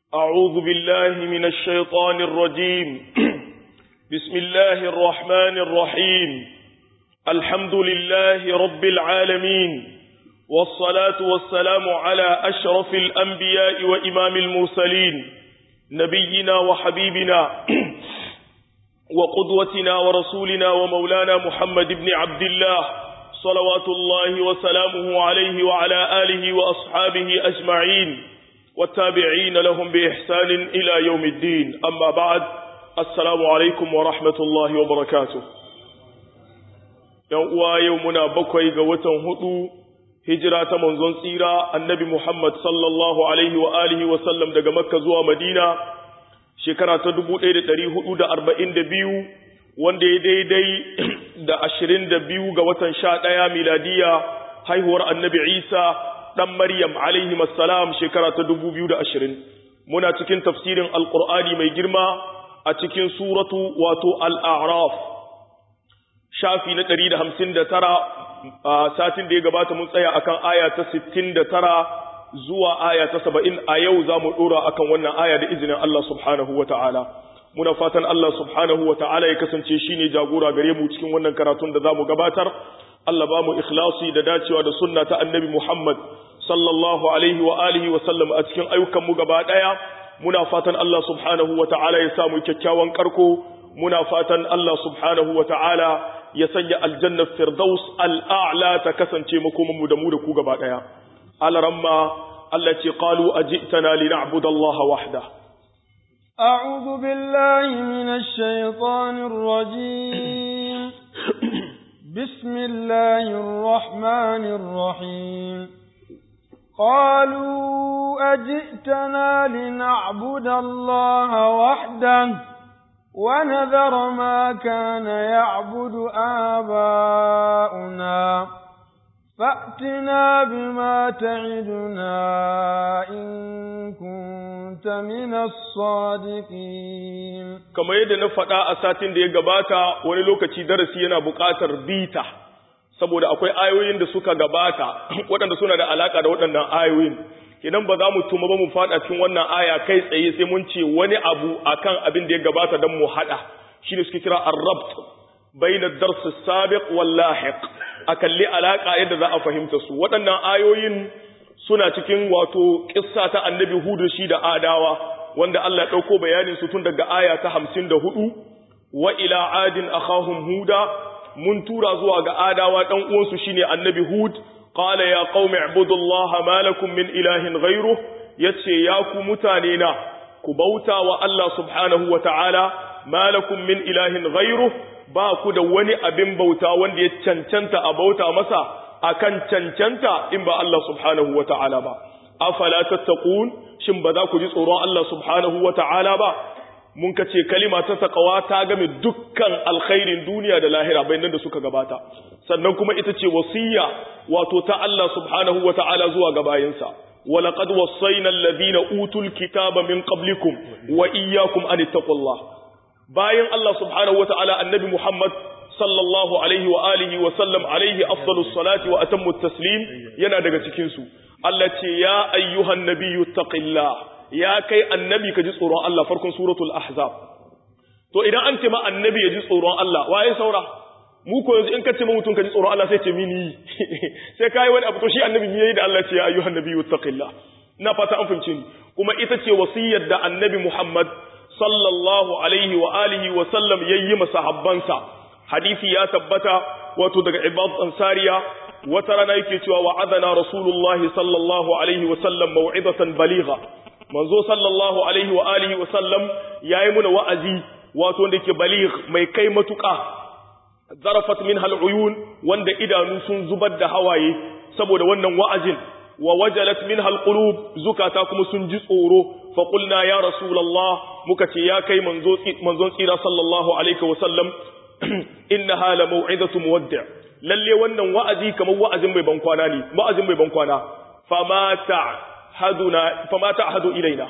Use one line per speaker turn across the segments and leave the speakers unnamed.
أعوذ بالله من الشيطان الرجيم بسم الله الرحمن الرحيم الحمد لله رب العالمين والصلاة والسلام على أشرف الأنبياء وإمام المرسلين نبينا وحبيبنا وقدوتنا ورسولنا ومولانا محمد بن عبد الله صلوات الله وسلامه عليه وعلى آله وأصحابه أجمعين والتابعين لهم بإحسان إلى يوم الدين أما بعد السلام عليكم ورحمة الله وبركاته يوم يومنا بكوي قوة هدو هجرة منزون سيرة النبي محمد صلى الله عليه وآله وسلم دقى مكة زوى مدينة shekara ta dubu ɗaya da ɗari hudu da arba'in da biyu wanda ya daidai da ashirin da biyu ga watan sha ɗaya miladiya haihuwar annabi isa ɗan maryam alaihi salam shekara ta dubu biyu da ashirin muna cikin tafsirin alƙur'ani mai girma a cikin suratu wato al'araf shafi na ɗari da hamsin da tara a satin da ya gabata mun tsaya akan aya ta sittin da tara zuwa aya ta saba'in a yau za mu ɗora a kan wannan aya da izinin Allah subhanahu wa ta'ala. Muna fatan Allah subhanahu wa ta'ala ya kasance shi ne jagora gare mu cikin wannan karatun da za mu gabatar. Allah ba mu ikhlasi da dacewa da sunna ta annabi Muhammad sallallahu alaihi wa alihi wa sallam a cikin ayyukanmu gaba ɗaya. Muna fatan Allah subhanahu wa ta'ala ya samu kyakkyawan karko. Muna fatan Allah subhanahu wa ta'ala ya sanya aljannar firdaus al'a'la ta kasance makomanmu da mu da ku gaba ɗaya. الرمى التي قالوا أجئتنا لنعبد الله وحده
أعوذ بالله من الشيطان الرجيم بسم الله الرحمن الرحيم قالوا أجئتنا لنعبد الله وحده ونذر ما كان يعبد آباؤنا فأتنا بما تعدنا إن كنت من الصادقين
كما yadda na faɗa a satin da ya gabata wani lokaci darasi yana buƙatar bita saboda akwai ayoyin da suka gabata waɗanda suna da alaƙa da waɗannan ayoyin idan ba za mu tuma ba mu faɗa cikin wannan aya kai tsaye sai mun ce wani abu akan abin da ya gabata don mu haɗa shi ne suke kira ar-rabt bayna ad-dars as-sabiq wal lahiq a kalli alaƙa yadda za a fahimta su waɗannan ayoyin suna cikin wato ƙissa ta annabi hudu shi da adawa wanda Allah ya ɗauko bayanin su tun daga aya ta hamsin da hudu wa ila adin akhahum huda mun tura zuwa ga adawa ɗan uwansu shine annabi hud qala ya qaumi ibudullaha ma lakum min ilahin ghayru yace ya ku mutane na ku bauta wa Allah subhanahu wa ta'ala ma lakum min ilahin ghayru ba ku da wani abin bauta wanda ya cancanta a bauta masa akan cancanta in ba Allah subhanahu wa ta'ala ba afala tattaqun shin ba za ku ji tsoron Allah subhanahu wa ta'ala ba mun kace kalima ta taqwa ta game dukkan alkhairin duniya da lahira bayan da suka gabata sannan kuma ita ce wasiyya wato ta Allah subhanahu wa ta'ala zuwa ga bayinsa ولقد وصينا الذين أوتوا الكتاب من قبلكم وإياكم أن اتقوا الله bayan Allah subhanahu wata'ala annabi Muhammad sallallahu alaihi wa alihi wa sallam alaihi afdalus salati wa atammu taslim yana daga cikin su Allah ce ya ayyuhan nabiyyu taqillah ya kai annabi ka ji tsoron Allah farkon suratul ahzab to idan an ce ma annabi ya ji tsoron Allah waye saura mu ko yanzu in ka ce ma mutum ka ji tsoron Allah sai ce mini sai kai wani abu to shi annabi yayi da Allah ce ya ayyuhan nabiyyu taqillah ina fata an fahimce ni kuma ita ce wasiyar da annabi Muhammad sallallahu alaihi wa alihi wa sallam yayi masahabbansa hadisi ya tabbata wato daga ibad ansariya wata rana yake cewa wa'adana rasulullahi sallallahu alaihi wa sallam mau'izatan baligha manzo sallallahu alaihi wa alihi wa sallam yayi muna wa'azi wato wanda yake baligh mai kai matuka zarafat minha al'uyun wanda idanu sun zubar da hawaye saboda wannan wa'azin wa wajalat minha alqulub zukata kuma sun ji tsoro fa qulna ya rasulullah muka ce ya kai manzo manzon tsira sallallahu alaihi wa sallam innaha la mau'izatu muwaddi' lalle wannan wa'azi kamar wa'azin mai bankwana ne wa'azin mai bankwana fama ta'haduna fama ta'hadu ilaina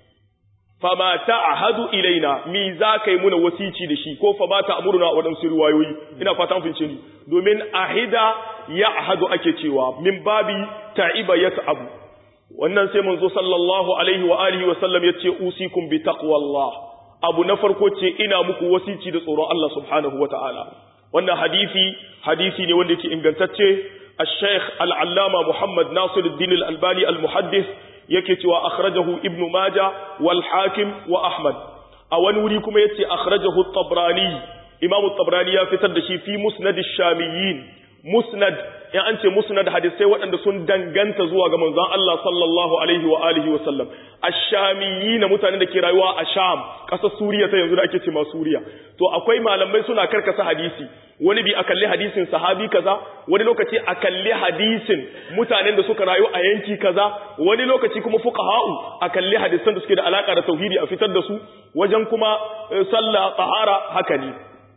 fama ta'hadu ilaina mi za kai muna wasici da shi ko fa ba ta amuruna a wadansu riwayoyi ina fata an fince ni domin ahida ya'hadu ake cewa min babi ta'iba yat'abu wannan sai manzo sallallahu alaihi wa alihi wa sallam yace usikum bi taqwallah abu na farko ce ina muku wasici da tsoron Allah subhanahu wa ta'ala wannan hadisi hadisi ne wanda yake ingantacce الشيخ العلامة محمد ناصر الدين الألباني المحدث يكتي وأخرجه ابن ماجة والحاكم وأحمد أو نوريكم يتي أخرجه الطبراني إمام الطبراني يفتد شي في مسند الشاميين مسند يعني أنت مسند حديثي وأن سن دنغنت زوا منزان الله صلى الله عليه وآله وسلم الشاميين متعنى da ke rayuwa a Sham ƙasar Suriya ta yanzu da ake ce ma Suriya to akwai malamai suna karkasa hadisi wani bi a kalli hadisin sahabi kaza wani lokaci a kalli hadisin mutanen da suka rayu a yanki kaza wani lokaci kuma fuqaha'u a kalli hadisan da suke da alaka da tauhidi a fitar da su wajen kuma sallah tahara haka ne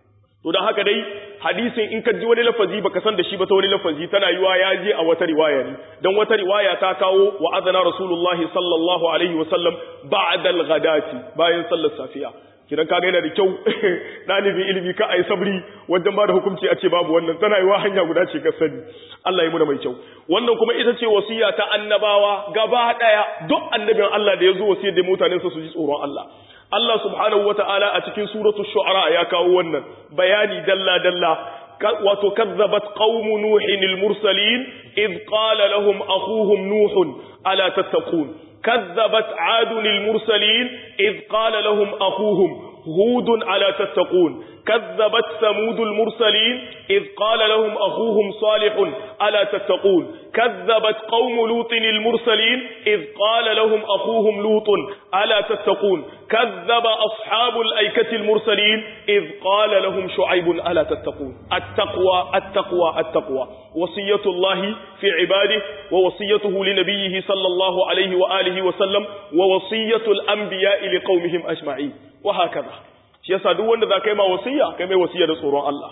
to dan haka dai hadisin in ka ji wani lafazi baka san da shi ba ta wani lafazi tana yiwa ya je a wata riwaya ne dan wata riwaya ta kawo wa azana rasulullahi sallallahu alaihi wa sallam ba'da al-ghadati bayan sallar safiya kidan kaga yana da kyau dalibin ilimi ka ai sabri wajen ba da hukunci a ce babu wannan tana yiwa hanya guda ce ka sani Allah ya muna mai kyau wannan kuma ita ce wasiya ta annabawa gaba daya duk annabin Allah da ya zo wasiyar da mutanensa su ji tsoron Allah Allah subhanahu wata'ala a cikin suratul shu'ara ya kawo wannan bayani dalla dalla wato kazzabat qaumu nuhin al-mursalin id qala lahum akhuhum nuhun ala tattaqun كذبت عاد المرسلين إذ قال لهم أخوهم هود على تتقون كذبت ثمود المرسلين إذ قال لهم أخوهم صالح ألا تتقون كذبت قوم لوط المرسلين إذ قال لهم أخوهم لوط ألا تتقون كذب أصحاب الأيكة المرسلين إذ قال لهم شعيب ألا تتقون التقوى التقوى التقوى وصية الله في عباده ووصيته لنبيه صلى الله عليه وآله وسلم ووصية الأنبياء لقومهم أجمعين وهكذا shi yasa duk wanda za ka yi ma wasiya kai mai wasiya da tsoron Allah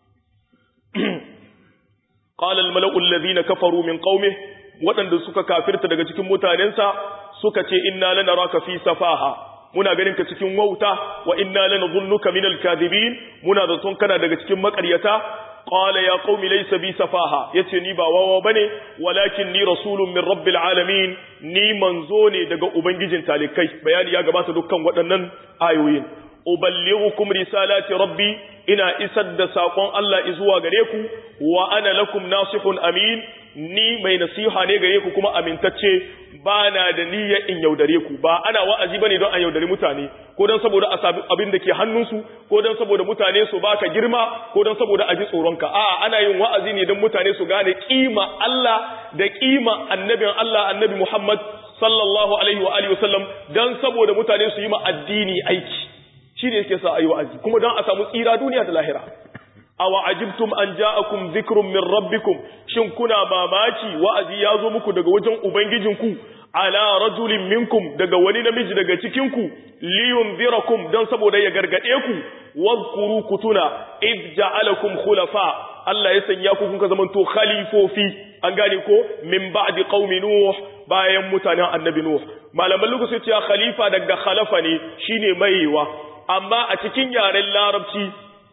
qala al mala'u alladhina kafaru min qaumi wadanda suka kafirta daga cikin mutanensa suka ce inna lanaraka fi safaha muna ganin ka cikin wauta wa inna lanadhunnuka minal kadhibin muna da son kana daga cikin makaryata qala ya qaumi laysa bi safaha yace ni ba wawa bane walakin ni rasulun min rabbil alamin ni manzo ne daga ubangijin talikai bayani ya gabata dukkan waɗannan ayoyin uballighukum risalati rabbi ina isar da sakon Allah zuwa gare ku wa ana lakum nasihun amin ni mai nasiha ne gare ku kuma amintacce ba na da niyya in yaudare ku ba ana wa'azi bane don a yaudare mutane ko don saboda a sabi abin da ke hannunsu ko don saboda mutane su baka girma ko don saboda a ji tsoronka a ana yin wa'azi ne don mutane su gane kima Allah da kima annabin Allah annabi Muhammad sallallahu alaihi wa alihi wasallam don saboda mutane su yi ma addini aiki shi ne yake sa a yi wa'azi kuma don a samu tsira duniya da lahira awa ajibtum an ja'akum dhikrun min rabbikum shin kuna mamaki wa'azi ya zo muku daga wajen ubangijinku ala rajulin minkum daga wani namiji daga cikin ku liyunzirakum dan saboda ya gargade ku wadhkuru kutuna id ja'alakum khulafa Allah ya sanya ku kun ka zamanto khalifofi an gane ko min ba'di qaumi nuh bayan mutanen annabi nuh malaman lokaci ce khalifa daga khalafa ne shine maiwa amma a cikin yaren larabci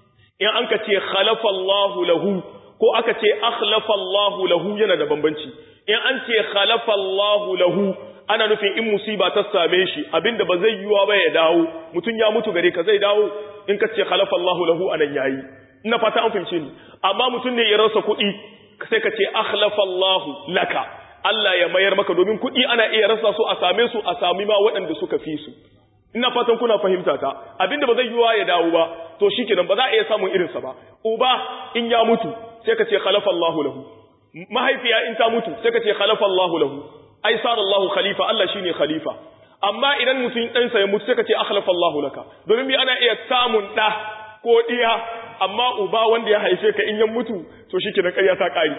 in an ka ce khalafallahu lahu ko aka ce akhlafallahu lahu yana da bambanci in an ce khalafallahu lahu ana nufin in musiba ta same shi abinda ba zai yiwa ba ya dawo mutum ya mutu gare ka zai dawo in ka ce khalafallahu lahu anan yayi ina fata an fahimce ni amma mutum ne ya rasa kuɗi sai ka ce akhlafallahu laka Allah ya mayar maka domin kuɗi ana iya rasa su a same su a sami ma waɗanda suka fi su ina fatan kuna fahimta ta abinda ba zai yiwa ya dawo ba to shikenan ba za a iya samun irinsa ba uba in ya mutu sai ka ce khalafa Allahu lahu mahaifiya in ta mutu sai ka ce khalafa Allahu lahu ai sar Allahu khalifa Allah shine khalifa amma idan mutum dan sa ya mutu sai ka ce akhlafa Allahu laka domin bi ana iya samun da ko diya amma uba wanda ya haife ka in ya mutu to shikenan ƙarya ta ƙari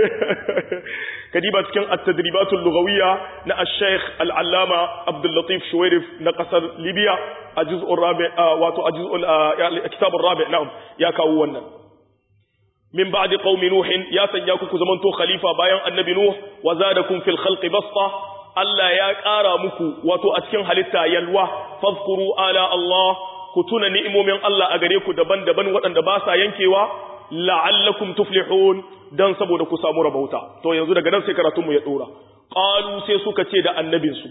kadiba cikin at-tadribatul lughawiyya na al-sheikh al-allama Abdul Latif Shuwairif na kasar Libya a juz'ur rabi wato a juz'ul kitab ar-rabi na'am ya kawo wannan min ba'di qaumi nuh ya sanya ku zamanto khalifa bayan annabi nuh wa zadakum fil khalqi basta Allah ya ƙara muku wato a cikin halitta yalwa fadhkuru ala Allah ku tuna ni'imomin Allah a gare ku daban-daban waɗanda ba sa yankewa la'allakum tuflihun dan saboda ku samu rabauta to yanzu daga nan sai karatun mu ya dora qalu sai suka ce da annabinsu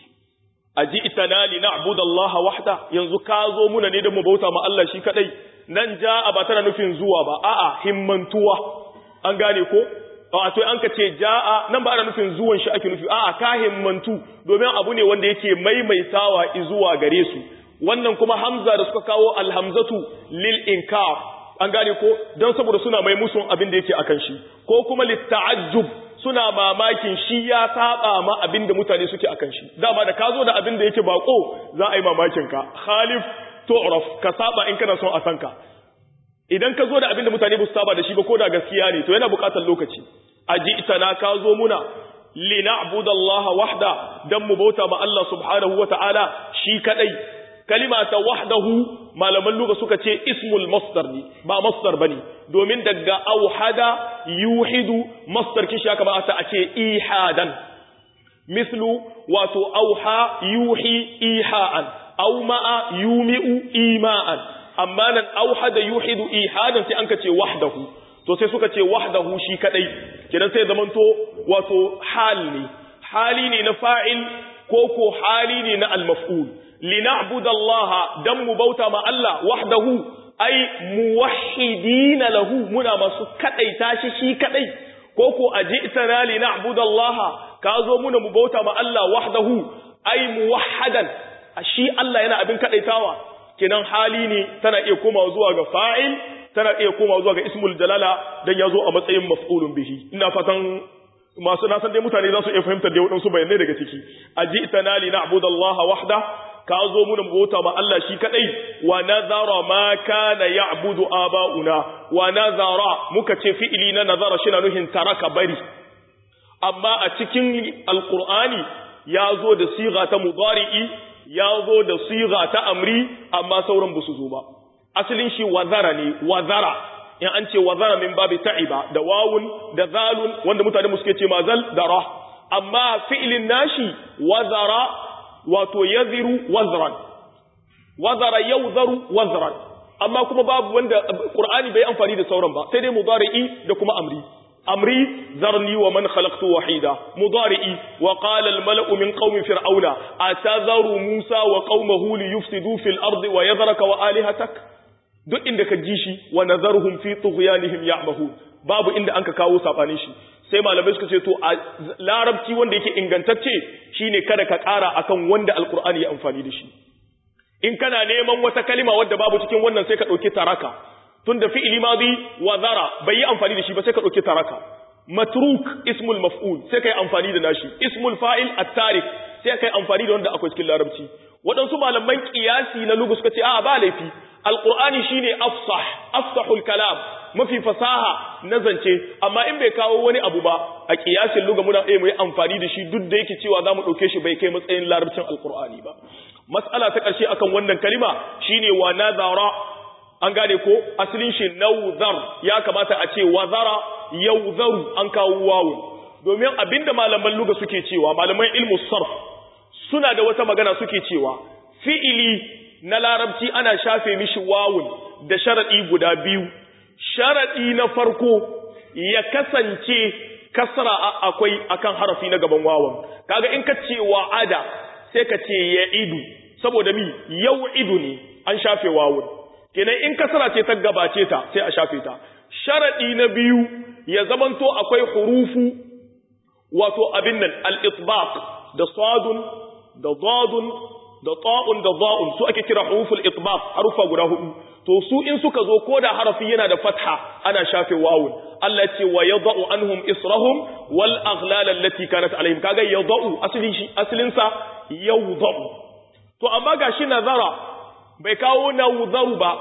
aji'tana li na'budu Allah wahda yanzu ka zo muna ne da mu bauta ma Allah shi kadai nan ja'a ba tana nufin zuwa ba a'a himmantuwa an gane ko wato an ka ce ja'a nan ba ana nufin zuwan shi ake nufi a'a ka himmantu domin abu ne wanda yake maimaitawa zuwa gare su wannan kuma hamza da suka kawo alhamzatu lil inkar an gane ko don saboda suna mai musun abin da yake akan shi ko kuma litta'ajjub suna mamakin shi ya saba ma abin da mutane suke akan shi dama da ka zo da abin da yake bako za a yi mamakin ka khalif tu'raf ka saba in kana son a san ka idan ka zo da abin da mutane ba su saba da shi ba ko da gaskiya ne to yana buƙatar lokaci aji'tana ka zo muna lina'budu Allah wahda dan mu bauta ma Allah subhanahu wata'ala shi kadai kalima ta wahdahu malaman lugha suka ce ismul masdar ne ba masdar bane domin daga auhada yuhidu masdar kishi aka ba ta a ce ihadan mislu wato auha yuhi iha'an aw ma'a yumi'u ima'an amma nan auhada yuhidu ihadan sai an ka ce wahdahu to sai suka ce wahdahu shi kadai kidan sai zamanto wato hal ne hali ne na fa'il ko ko hali ne na al-maf'ul lina'budu Allah dan mu bauta ma Allah wahdahu ai muwahhidina lahu muna masu kadaita shi shi kadai ko ko ajitana lina'budu Allah ka zo muna mu bauta ma Allah wahdahu ai muwahhadan shi Allah yana abin kadaitawa kenan hali ne tana iya komawa zuwa ga fa'il tana iya komawa zuwa ga ismul jalala dan yazo a matsayin maf'ulun bihi ina fatan masu nasan dai mutane za su iya fahimtar da waɗansu bayanai daga ciki ajitana lina'budu Allah wahda ka zo muna bauta ma Allah shi kadai wa nazara ma kana ya'budu aba'una wa nazara muka ce fi'ili na nazara shi na nuhin taraka bari amma a cikin alqur'ani ya zo da siga ta mudari'i ya zo da siga ta amri amma sauran ba su zo ba asalin shi wazara ne wazara in an ce wazara min babi ta'iba da wawun da zalun wanda mutane mu suke ce mazal da ra amma fi'ilin nashi wazara wato yaziru wazran wazara yawzaru wazran amma kuma babu wanda qur'ani bai amfani da sauran ba sai dai mudari'i da kuma amri amri zarni wa man khalaqtu wahida mudari'i wa qala al mala'u min qaumi fir'auna atazaru musa wa qaumahu li yufsidu fil ardi wa yadhraka wa alihatak duk inda ka ji shi wa nazaruhum fi tughyanihim ya'mahun babu inda anka kawo sabanin shi sai malamai suka ce to a larabci wanda yake ingantacce shine kada ka ƙara akan wanda alkur'ani ya amfani da shi in kana neman wata kalima wadda babu cikin wannan sai ka ɗauki taraka tunda fi'ili madi wa zara bai yi amfani da shi ba sai ka ɗauki taraka matruk ismul maf'ul sai kai amfani da nashi ismul fa'il at-tarik sai kai amfani da wanda akwai cikin larabci waɗansu malaman kiyasi na lugu suka ce a ba laifi alqur'ani shine afsah afsahul kalam mafi fasaha na zance amma in bai kawo wani abu ba a kiyasin luga muna iya mu yi amfani da shi duk da yake cewa zamu dauke shi bai kai matsayin larabcin alqur'ani ba mas'ala ta ƙarshe akan wannan kalima shine wa nazara an gane ko asalin shi nawzar ya kamata a ce wazara yawzaru an kawo wawu domin abinda malaman luga suke cewa malaman ilmu sarf suna da wata magana suke cewa fi'ili na larabci ana shafe mishi wawun da sharadi guda biyu sharadi na farko ya kasance kasra akwai akan harafi na gaban wawan kaga in ka ce wa'ada sai ka ce ya idu saboda mi yau idu ne an shafe wawun kenan in kasara ce ta gabace ta sai a shafe ta sharadi na biyu ya zamanto akwai hurufu wato abin nan al-itbaq da sadun da dadun da ta'un da za'un su ake kira huruful itbaq harufa guda hudu to su in suka zo koda harafi yana da fatha ana shafe wawun Allah ce wa yadau anhum israhum wal aghlal allati kanat alaihim kaga yadau aslin shi aslin sa yawdau to amma gashi nazara bai kawo nawzaru ba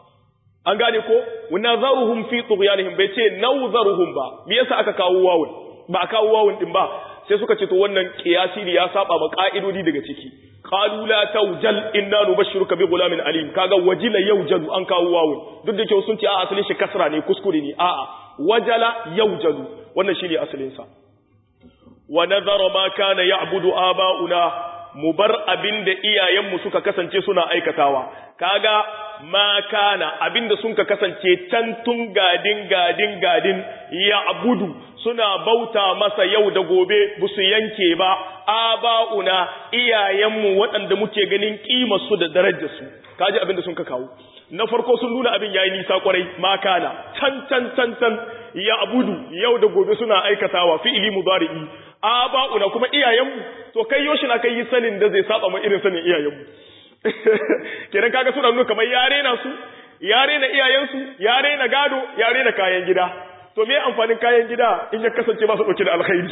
an gane ko nazaruhum fi tughyanihim bai ce nawzaruhum ba me yasa aka kawo wawun ba a kawo wawun din ba sai suka ce to wannan kiyasi ne ya saba ma ka'idodi daga ciki qalu la tawjal inna nubashshiruka bi ghulamin alim kaga wajila yawjalu an kawo wawun duk da cewa sun ce a asalin shi kasra ne kuskure ne a'a wajala yawjalu wannan shine asalin sa wa nazara ma kana ya'budu aba'una mu bar abin da iyayenmu suka kasance suna aikatawa kaga ma kana abin da sun ka kasance can tun gadin gadin gadin ya abudu suna bauta masa yau da gobe ba su yanke ba aba'una iyayenmu waɗanda muke ganin su da darajarsu kaji abin da sun ka kawo na farko sun nuna abin yayi nisa kwarai ma kana can can can can ya abudu yau da gobe suna aikatawa fi'ili mudari'i aba'una kuma iyayenmu to kai yoshi na kai sanin da zai saba ma irin sanin iyayenmu kenan kaga suna nuna kamar yare na su yare na iyayensu yare na gado yare na kayan gida to me amfanin kayan gida in ya kasance ba su dauke da alkhairi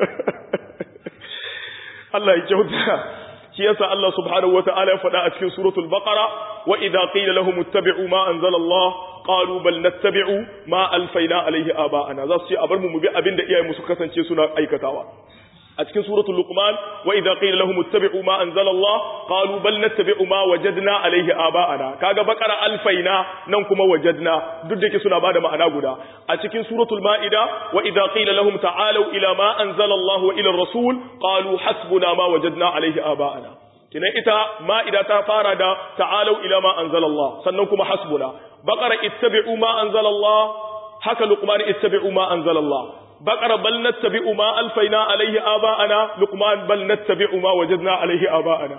Allah ya kyauta shi yasa Allah subhanahu wata'ala ya faɗa a cikin suratul baqara wa idza qila lahum ittabi'u ma anzala Allah qalu bal nattabi'u ma alfayna alayhi aba'ana za su ce a bar mu mu bi abinda iyayenmu su kasance suna aikatawa a cikin suratul luqman wa idza qila lahum ittabi'u ma anzala Allah qalu bal nattabi'u ma wajadna alayhi aba'ana kaga bakara alfaina nan kuma wajadna duk da ke suna bada ma'ana guda a cikin suratul ma'ida wa idza qila lahum ta'alu ila ma anzala Allah wa ila ar-rasul qalu hasbuna ma wajadna alayhi aba'ana kinan ita ma'ida ta fara da ta'alu ila ma anzala Allah sannan kuma hasbuna bakara ittabi'u ma anzala Allah haka luqman ittabi'u ma anzala Allah بقر بل نتبع ما ألفينا عليه آباءنا لقمان بل نتبع ما وجدنا عليه آباءنا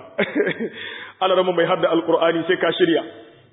أنا رمى ما يهدى القرآن سيكا شريع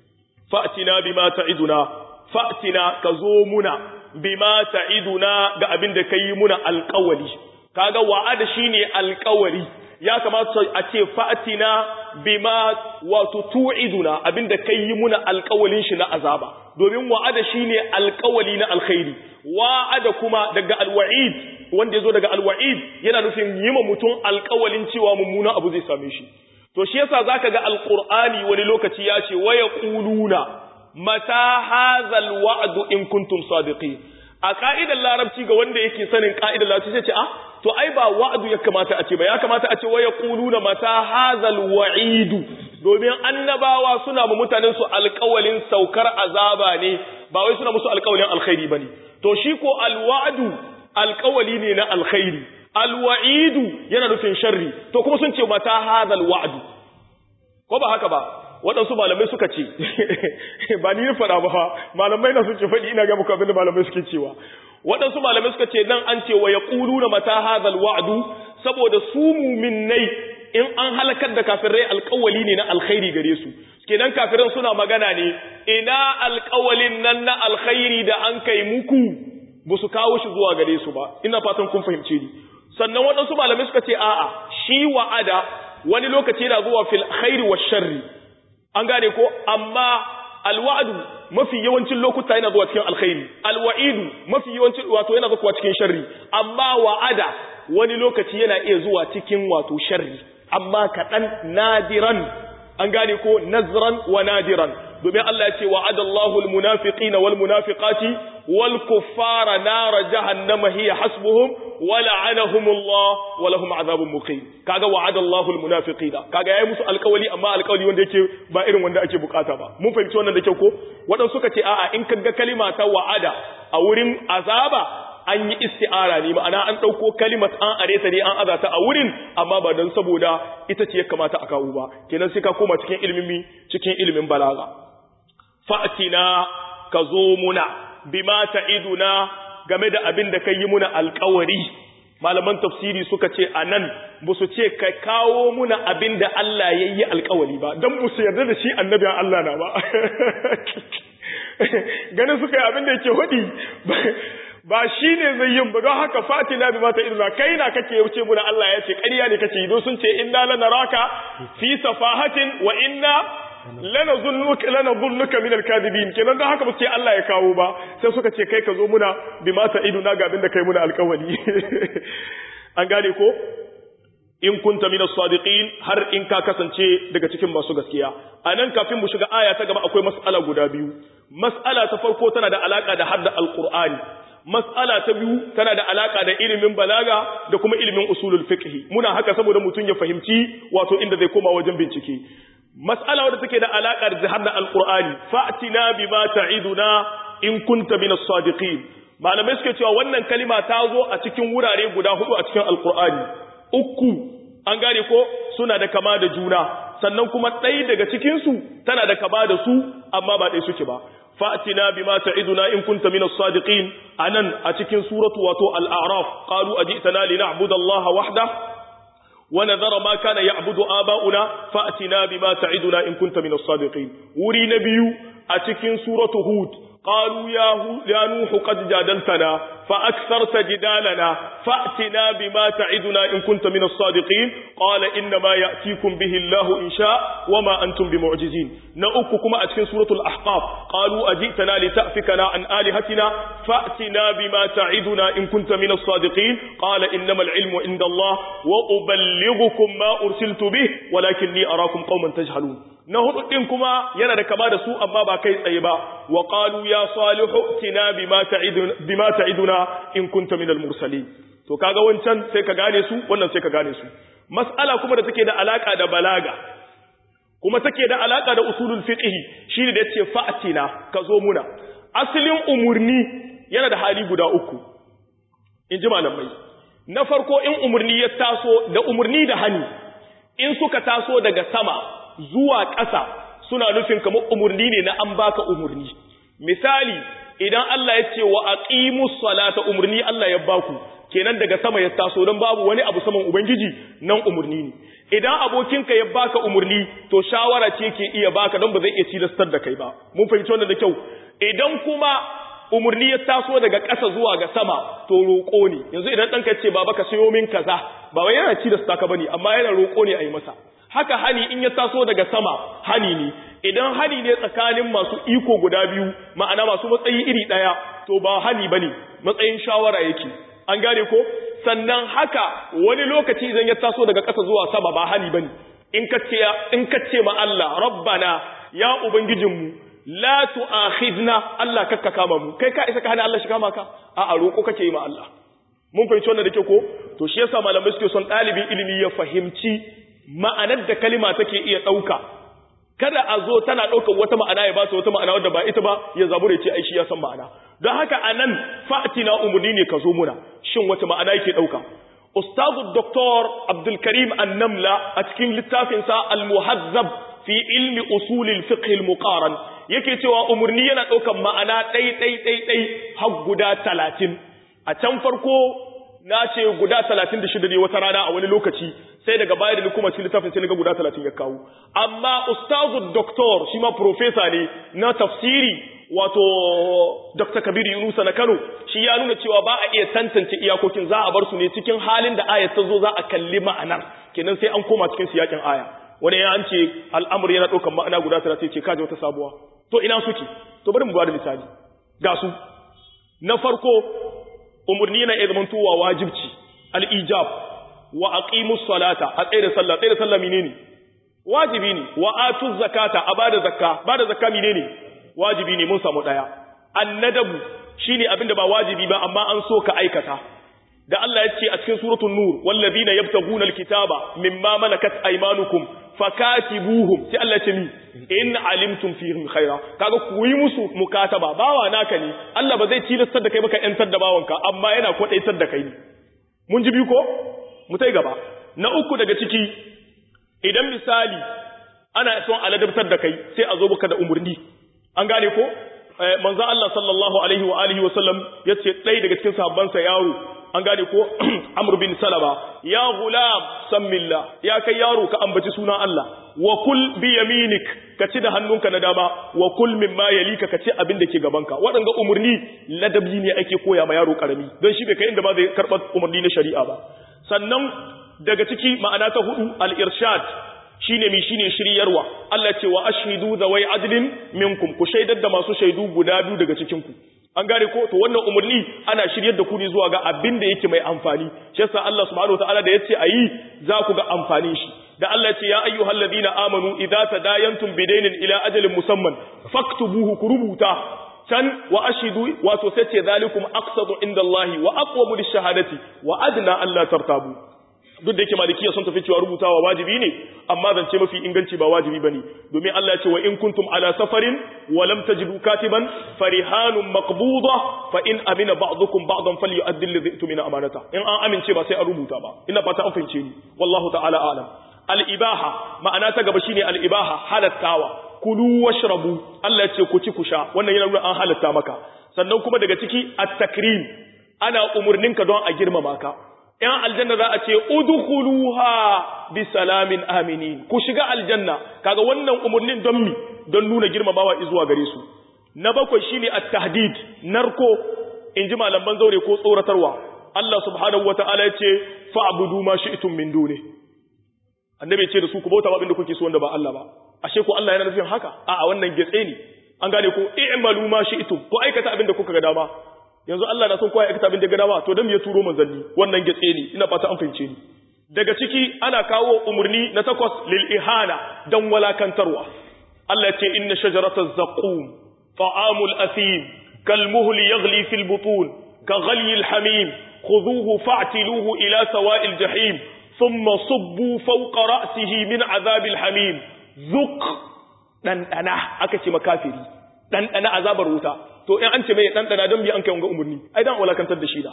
فأتنا بما تعدنا فأتنا كزومنا بما تعدنا قابل دكيمنا القولي kaga wa'ada shine alƙawari ya kamata a ce fa'atina bima wato tu'iduna abinda kai yi muna alƙawalin shi na azaba domin wa'ada shine alƙawali na alkhairi wa'ada kuma daga alwa'id wanda yazo daga alwa'id yana nufin yi ma mutum alƙawalin cewa mummunan abu zai same shi to shi yasa zaka ga alqur'ani wani lokaci ya ce wa yaquluna mata hadhal wa'du in kuntum sadiqin a ka'idar larabci ga wanda yake sanin ka'idar larabci sai ce ah to ai ba wa'adu ya kamata a ce ba ya kamata a ce wa yaquluna mata hadhal wa'idu domin annabawa suna ma mutanen su alƙawalin saukar azaba ne ba wai suna musu alƙawalin alkhairi bane to shi ko alwa'du alƙawali ne na alkhairi alwa'idu yana nufin sharri to kuma sun ce mata hadhal wa'du ko ba haka ba waɗansu malamai suka ce ba ni faɗa ba fa malamai na suke faɗi ina ga muku abinda malamai suke cewa waɗansu malamai suka ce nan an ce wa yaquluna mata hadhal wa'du saboda su mu'minnai in an halakar da kafirai alƙawali ne na alkhairi gare su kenan kafiran suna magana ne ina alƙawalin nan na alkhairi da an kai muku ba su kawo shi zuwa gare su ba ina fatan kun fahimce ni sannan waɗansu malamai suka ce a'a shi wa'ada wani lokaci yana zuwa fil khairi wa sharri an gane ko amma alwa'du mafi yawancin lokuta yana zuwa cikin alkhairi alwa'idu mafi yawancin wato yana zuwa cikin sharri amma wa'ada wani lokaci yana iya zuwa cikin wato sharri amma kaɗan nadiran an gane ko nazran wa nadiran domin Allah ya ce wa'adallahu almunafiqina wal munafiqati wal kuffara nar jahannama hiya hasbuhum wa la'anahumullah wa lahum azabun muqim kaga wa'adallahu almunafiqina kaga yayi musu alƙawali amma alƙawali wanda yake ba irin wanda ake bukata ba mun fahimci wannan da kyau ko wadan suka ce a'a in kaga kalima ta wa'ada a wurin azaba an yi isti'ara ne ma'ana an ɗauko kalimat an areta ne an azata a wurin amma ba don saboda ita ce ya kamata a kawo ba kenan sai ka koma cikin ilimin cikin ilimin balaga fa'tina ka zo muna bima ta'iduna game da abin da kai yi muna alƙawari malaman tafsiri suka ce a nan ba su ce ka kawo muna abin da Allah ya yi alƙawari ba don ba su yarda da shi annabin Allah na ba ganin suka yi abin da yake hudi ba shi ne zai yin ba don haka fatina bi mata idna kai na kake wuce mu da Allah ya ce ƙarya ne kake don sun ce inna lanaraka fi safahatin wa inna lanazunnuka lanazunnuka min alkadibin kenan don haka ba ce Allah ya kawo ba sai suka ce kai ka zo muna bi mata idna ga abin da kai muna alƙawari an gane ko in kunta min as-sadiqin har in ka kasance daga cikin masu gaskiya anan kafin mu shiga aya ta gaba akwai mas'ala guda biyu mas'ala ta farko tana da alaka da hadda alqur'ani mas'ala ta biyu tana da alaka da ilimin balaga da kuma ilimin usulul fiqh muna haka saboda mutun ya fahimci wato inda zai koma wajen bincike mas'ala wadda take da alaka da hadda alqur'ani fa'tina bima ta'iduna in kunta min as-sadiqin malamai suke cewa wannan kalima ta zo a cikin wurare guda hudu a cikin alqur'ani uku an gane ko suna da kama da juna sannan kuma ɗaya daga cikin su tana da kama da su amma ba ɗaya suke ba fa'tina bima ta'iduna in kunta minas sadiqin anan a cikin suratu wato al-a'raf qalu ajitana lina'budu allaha wahda ونذر ما كان يعبد آباؤنا فأتنا بما تعدنا إن كنت من الصادقين وري نبي أتكين سورة هود قالوا يا, يا نوح قد جادلتنا فأكثرت جدالنا فأتنا بما تعدنا إن كنت من الصادقين قال إنما يأتيكم به الله إن شاء وما أنتم بمعجزين نأككم أتكين سورة الأحقاف قالوا أجئتنا لتأفكنا عن آلهتنا فأتنا بما تعدنا إن كنت من الصادقين قال إنما العلم عند الله وأبلغكم ما أرسلت به ولكني أراكم قوما تجهلون na hudu din kuma yana da kama da su amma ba kai tsaye ba wa qalu ya salihu tina bima ta'iduna bima ta'iduna in kunta minal mursalin to kaga wancan sai ka gane su wannan sai ka gane su mas'ala kuma da take da alaka da balaga kuma take da alaka da usulul fiqh shine da yace fa'tina ka zo muna asalin umurni yana da hali guda uku in ji malamai na farko in umurni ya taso da umurni da hani in suka taso daga sama zuwa ƙasa suna nufin kamar umurni ne na an baka umurni misali idan Allah ya ce wa aqimus salata umurni Allah ya baku kenan daga sama ya taso don babu wani abu saman ubangiji nan umurni ne idan abokinka ya baka umurni to shawara ce ke iya baka don ba zai iya tilastar da kai ba mun fahimci wannan da kyau idan kuma umurni ya taso daga ƙasa zuwa ga sama to roƙo ne yanzu idan ɗanka ce baba ka sayo min kaza ba wai yana tilasta ka bane amma yana roƙo ne a yi masa haka hani in ya taso daga sama hani ne idan hani ne tsakanin masu iko guda biyu ma'ana masu matsayi iri ɗaya to ba hani ba ne matsayin shawara yake an gane ko sannan haka wani lokaci idan ya taso daga ƙasa zuwa sama ba hani ba ne in ka ce ma Allah rabbana ya ubangijinmu la tu'akhidna Allah kakka kama mu kai ka isa ka hana Allah shi kama ka a a roko kake yi ma Allah mun fahimci wannan da ke ko to shi yasa malamai suke son ɗalibin ilimi ya fahimci ma'anar da kalima take iya ɗauka kada a zo tana ɗaukar wata ma'ana ya ba ta wata ma'ana wadda ba ita ba ya zabu da ce ai shi ya san ma'ana don haka a nan fa'atina umarni ne ka zo muna shin wata ma'ana yake ɗauka ustazu doktor abdulkarim annamla a cikin littafinsa al-muhazzab fi ilmi usulil fiqh al-muqaran yake cewa umarni yana ɗaukar ma'ana ɗai ɗai ɗai ɗai har guda talatin a can farko na ce guda talatin da shida ne wata rana a wani lokaci sai daga baya da kuma cikin littafin sai ga guda talatin ya kawo amma ustazu doktor shi ma profesa ne na tafsiri wato dr kabir yunusa na kano shi ya nuna cewa ba a iya tantance iyakokin za a bar su ne cikin halin da ayat ta zo za a kalli ma'anar kenan sai an koma cikin siyakin aya wani ya an ce al'amur yana ɗaukar ma'ana guda talatin ce kaji wata sabuwa to ina suke to bari mu ba da misali ga su na farko umarni na iya zamantowa wajibci al'ijab wa aqimus salata a tsaye da sallah tsaye da sallah menene wajibi ne wa atuz zakata a bada zakka bada zakka menene wajibi ne mun samu daya annadabu shine abinda ba wajibi ba amma an so ka aikata da Allah ya ce a cikin suratul nur wallazina yabtaguna alkitaba mimma malakat aymanukum fakatibuhum sai Allah ya ce mi in alimtum fihim khaira kaga ku yi musu mukataba bawa naka ne Allah ba zai tilastar da kai baka yantar da bawanka amma yana kwadaitar da kai ne mun ji biyu ko mu tai gaba na uku daga ciki idan misali ana son aladabtar da kai sai a zo baka da umurni an gane ko manzo Allah sallallahu alaihi wa alihi wa sallam yace dai daga cikin sahabbansa yaro an gane ko Amr bin Salama ya gulam sammillah ya kai yaro ka ambaci sunan Allah wa kul bi yaminik ka ci da hannunka na dama wa kul mimma yalika ka ci abin da ke gabanka waɗanga umurni ladabi ne ake koya ma yaro karami don shi bai kai inda ba zai karɓar umurni na shari'a ba sannan daga ciki ma'ana ta hudu al-irshad shine mi shine shiryarwa Allah ce wa ashhidu zawai adlin minkum ku shaidar da masu shaidu guda biyu daga cikin ku an gane ko to wannan umarni ana shiryar da ku ne zuwa ga abin da yake mai amfani shi yasa Allah subhanahu wataala da yace ayi za ku ga amfanin shi da Allah ce ya ayyuhal ladina amanu idza tadayantum bidainin ila ajalin musamman faktubuhu ku rubuta can wa ashidu wato sai ce zalikum aqsadu inda Allah wa aqwamu lishahadati wa adna alla tartabu duk da yake malikiya sun tafi cewa rubutawa wajibi ne amma zance mafi inganci ba wajibi bane domin Allah ya ce wa in kuntum ala safarin wa lam tajidu katiban farihanun maqbuda fa in amina ba'dukum ba'dan falyu'addi alladhi tumina amanata in an amince ba sai an rubuta ba ina fata an fahimce ni wallahu ta'ala a'lam al-ibaha ma'ana ta gaba shine al-ibaha halattawa kulu washrabu Allah ya ce ku ci ku sha wannan yana nuna an halatta maka sannan kuma daga ciki at-takrim ana umurninka don a girmama ka ‘yan aljanna za a ce, Udukuluha bi salamin aminin, ku shiga aljanna, kaga wannan umarnin don mi, don nuna girmamawa izuwa gare su. Na bakwai shi ne a tahdid, narko, in ji malaman zaure ko tsoratarwa. Allah subhanahu wa ta'ala ya ce, fa'abudu ma shi itun min dune. Annabi ce da su ku bauta abin da kuke so wanda ba Allah ba. Ashe ku Allah yana nufin haka? A'a wannan getse ne. An gane ko, i'malu ma shi itun, ku aikata abin da kuka ga dama. yanzu Allah na son kowa ya aikata abin da gada ba to dan me ya turo manzanni wannan gatse ne ina fata an fahimce ni daga ciki ana kawo umurni na takwas lil ihana dan walakantarwa Allah ya ce inna shajarataz zaqum ta'amul athim kal muhli yaghli fil butun ka ghali al hamim khudhuhu fa'tiluhu ila sawa'il jahim thumma subbu fawqa ra'sihi min adhabil hamim zuq dan dana aka ce makafiri dan dana azabar wuta to in an ce mai ɗanɗana don biya an kai wanga umarni ai dan walakantar da shi da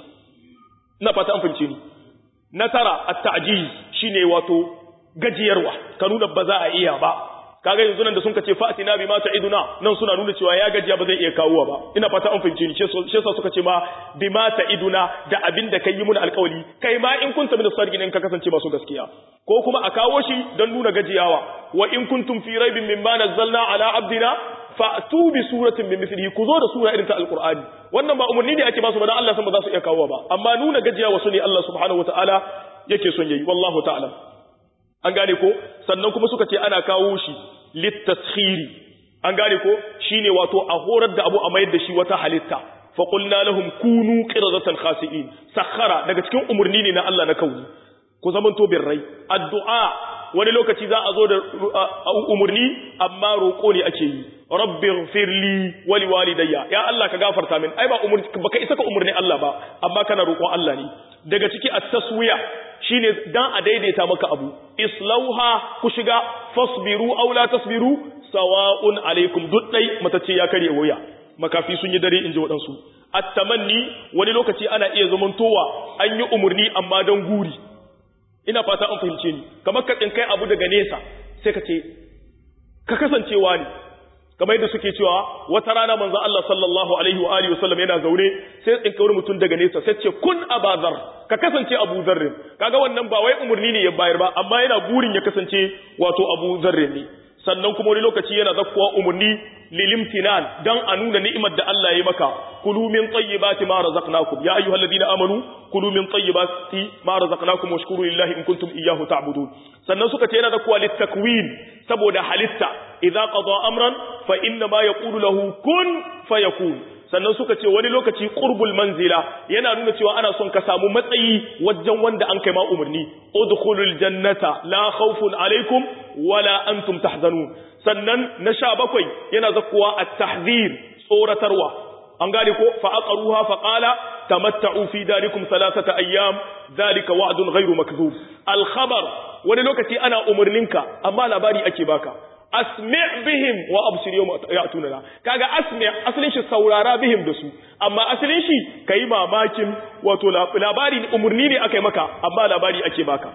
ina fata an fahimce ni na tara at-ta'jiz shine wato gajiyarwa ka nuna ba za a iya ba kaga yanzu nan da sun kace fa'tina bima ta'iduna nan suna nuna cewa ya gajiya ba zai iya kawowa ba ina fata an fahimce ni shi yasa suka ce ma bima ta'iduna da abin da kai yi mun alƙawari kai ma in kunta min sadiqin in ka kasance masu gaskiya ko kuma a kawo shi don nuna gajiyawa wa in kuntum fi raibin mimma nazzalna ala abdina fa'tu bi suratin min mithlihi ku zo da sura irin ta alqur'ani wannan ba umarni ne ake ba su ba dan Allah san ba za su iya kawo ba amma nuna gajiya wasu ne Allah subhanahu wataala yake son yayi wallahu ta'ala an gane ko sannan kuma suka ce ana kawo shi litaskhiri an gane ko shine wato a horar da abu a mayar da shi wata halitta fa qulna lahum kunu qiradatan khasi'in sakhara daga cikin umarni ne na Allah na kauni ku zamanto birrai addu'a wani lokaci za a zo da umarni amma roƙo ne ake yi rabbin firli wali walidayya ya Allah ka gafarta min ai ba umurni baka isa ka umurni Allah ba amma kana roƙon Allah ne daga ciki at-taswiya shine dan a daidaita maka abu islauha ku shiga fasbiru aw la tasbiru sawa'un alaikum duddai matace ya kare waya makafi sun yi dare inji wadansu at-tamanni wani lokaci ana iya zamantowa an yi umurni amma dan guri ina fata an fahimce ni kamar ka kai abu daga nesa sai ka ce ka kasancewa ne kamar yadda suke cewa wata rana manzo Allah sallallahu alaihi wa alihi wasallam yana zaune sai tsinka wani mutum daga nesa sai ce kun abazar ka kasance Abu Dharr kaga wannan ba wai umurni ne ya bayar ba amma yana burin ya kasance wato Abu Dharr ne sannan kuma wani lokaci yana zakkuwa umurni lilimtinan dan a nuna ni'imar da Allah ya yi maka kulu min tayyibati ma razaqnakum ya ayyuhalladhina amanu kulu min tayyibati ma razaqnakum washkuru lillahi in kuntum iyyahu ta'budun sannan suka ce yana zakkuwa litakwin saboda halitta idza qada amran fa inna ma yaqulu lahu kun fayakun sannan suka ce wani lokaci qurbul manzila yana nuna cewa ana son ka samu matsayi wajen wanda an kai ma umarni udkhulul jannata la khawfun alaikum wala antum tahzanun sannan na sha bakwai yana zakkuwa at-tahzir tsoratarwa an gane ko fa aqaruha fa qala tamatta'u fi darikum thalathata ayyam dhalika wa'dun ghayru makdhub al-khabar wani lokaci ana umarninka amma labari ake baka asmi' bihim wa absir yawma ya'tunana kaga asmi' asalin shi saurara bihim da su amma asalin shi kai mamakin wato labari umurni ne akai maka amma labari ake baka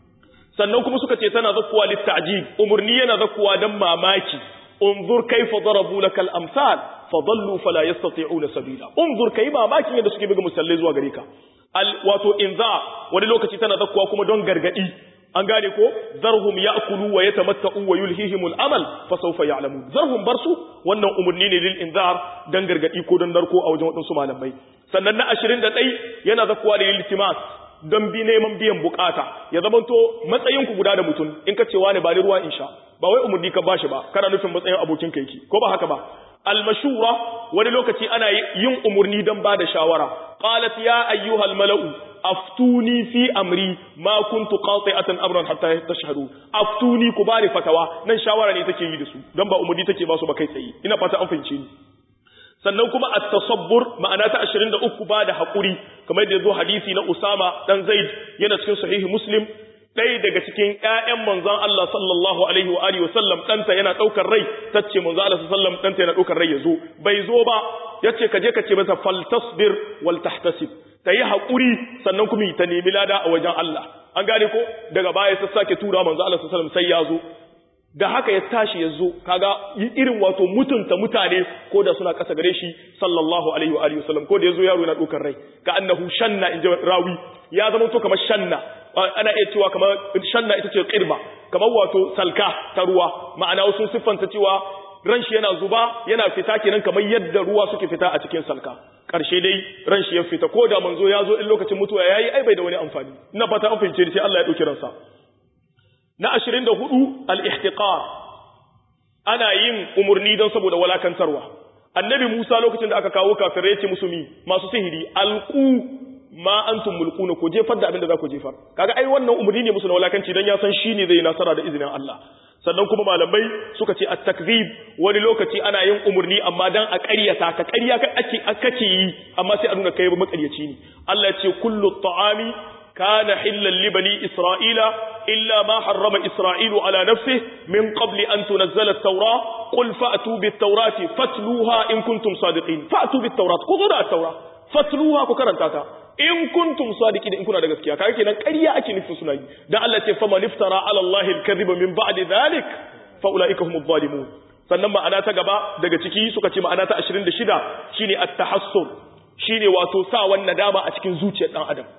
sannan kuma suka ce tana zakkuwa litta'jib umurni yana zakkuwa dan mamaki unzur kaifa darabu lakal amsal fadallu fala yastati'una sabila unzur kai mamakin yadda suke buga musallai zuwa gare ka al wato inza wani lokaci tana zakkuwa kuma don gargadi an gane ko zarhum ya'kulu wa yatamatta'u wa yulhihimul amal fa sawfa ya'lamun zarhum barsu wannan umurni ne lil inzar dan gargadi ko dan narko a wajen wadansu malamai sannan na 21 yana zakkuwa da iltimas don bi neman biyan bukata ya zamanto matsayin ku guda da mutum in ka cewa ne ba ni ruwa in sha ba wai umurni ka bashi ba kana nufin matsayin abokin kai ko ba haka ba almashura wani lokaci ana yin umurni don ba da shawara qalat ya ayyuhal mala'u aftuni fi amri ma kuntu qati'atan amran hatta tashhadu aftuni ku bani fatawa nan shawara ne take yi da su don ba umurni take ba su ba kai tsaye ina fata an fahimce ni sannan kuma at-tasabbur ma'ana ta 23 ba da hakuri kamar da yazo hadisi na Usama dan Zaid yana cikin sahihi Muslim ɗaya daga cikin ƴaƴan manzon Allah sallallahu alaihi wa alihi wasallam ɗanta yana ɗaukar rai tace manzon Allah sallallahu alaihi ɗanta yana ɗaukar rai yazo bai zo ba yace ka je ka ce masa faltasbir wal tahtasib ta yi haƙuri sannan kuma ta nemi lada a wajen Allah an gane ko daga baya sai sake tura manzo Allah sallallahu alaihi wasallam sai ya zo da haka ya tashi ya zo kaga irin wato mutunta mutane ko da suna kasa gare shi sallallahu alaihi wa alihi wasallam ko da yazo yaro yana dokar rai ka annahu shanna in rawi ya zama to kamar shanna ana iya cewa kamar shanna ita ce qirba kamar wato salka ta ruwa ma'ana wasu siffanta cewa ran shi yana zuba yana fita kenan kamar yadda ruwa suke fita a cikin salka karshe dai ran shi ya fita ko da manzo ya zo in lokacin mutuwa yayi ai bai da wani amfani ina fata an fahimce sai Allah ya dauki ransa na 24 al-ihtiqar ana yin umurni don saboda walakantarwa annabi Musa lokacin da aka kawo kafirai ce musu mi masu sihiri alqu ma antum mulkuna ko jefar da abin da za ku jefar kaga ai wannan umurni ne musu na walakanci dan ya san shine zai nasara da izinin Allah sannan kuma malamai suka ce at-takzib wani lokaci ana yin umurni amma dan a ƙaryata ka ƙarya ake kake yi amma sai a nuna kai makaryaci ne Allah ya ce kullu ta'ami kana hillan li bani isra'ila illa ma harrama isra'ilu ala nafsihi min qabli an tunazzala at-taura qul fa'tu bit-taurati fatluha in kuntum sadiqin fa'tu bit-taurat ku zo da at-taura fatluha ku karanta ta in kuntum sadiqin in kuna da gaskiya kaga kenan ƙarya ake nufin suna yi dan Allah ce faman iftara ala Allah al-kadhiba min ba'di dhalik fa ulaika humuz zalimun sannan ma'ana ta gaba daga ciki suka ce ma'ana ta 26 shine at-tahassur shine wato sa wannan dama a cikin zuciyar dan adam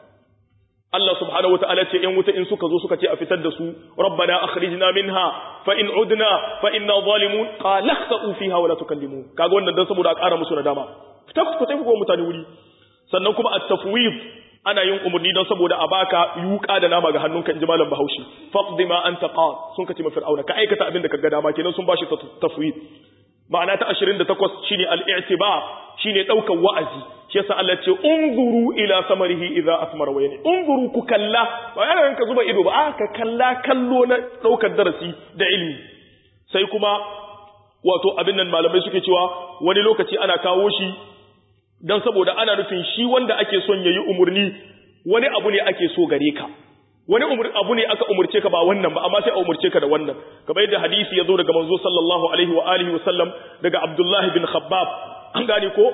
Allah subhanahu wataala ce in wuta in suka zo suka ce a fitar da su rabbana akhrijna minha fa in udna fa inna zalimun qala khsa'u fiha wa la tukallimun kaga wannan dan saboda a ƙara musu nadama fita ku tafi ko mutane wuri sannan kuma at-tafwid ana yin umarni don saboda a baka yuka da nama ga hannunka inji malam Bahaushe faqdi ma anta qad sun kace ma fir'auna ka aikata abin da kaga dama kenan sun bashi tafwid ma'ana ta 28 shine al-i'tibar shine daukan wa'azi shi yasa Allah ya ce unzuru ila samarihi idza asmara wa yani unzuru ku kalla ba yana ka zuba ido ba a ka kalla kallo na daukar darasi da ilimi sai kuma wato abin nan malamai suke cewa wani lokaci ana kawo shi don saboda ana nufin shi wanda ake son ya yi umarni wani abu ne ake so gare ka wani abu ne aka umurce ka ba wannan ba amma sai a umurce ka da wannan kamar yadda hadisi ya zo daga manzo sallallahu alaihi wa alihi wa sallam daga Abdullah bin Khabbab an gane ko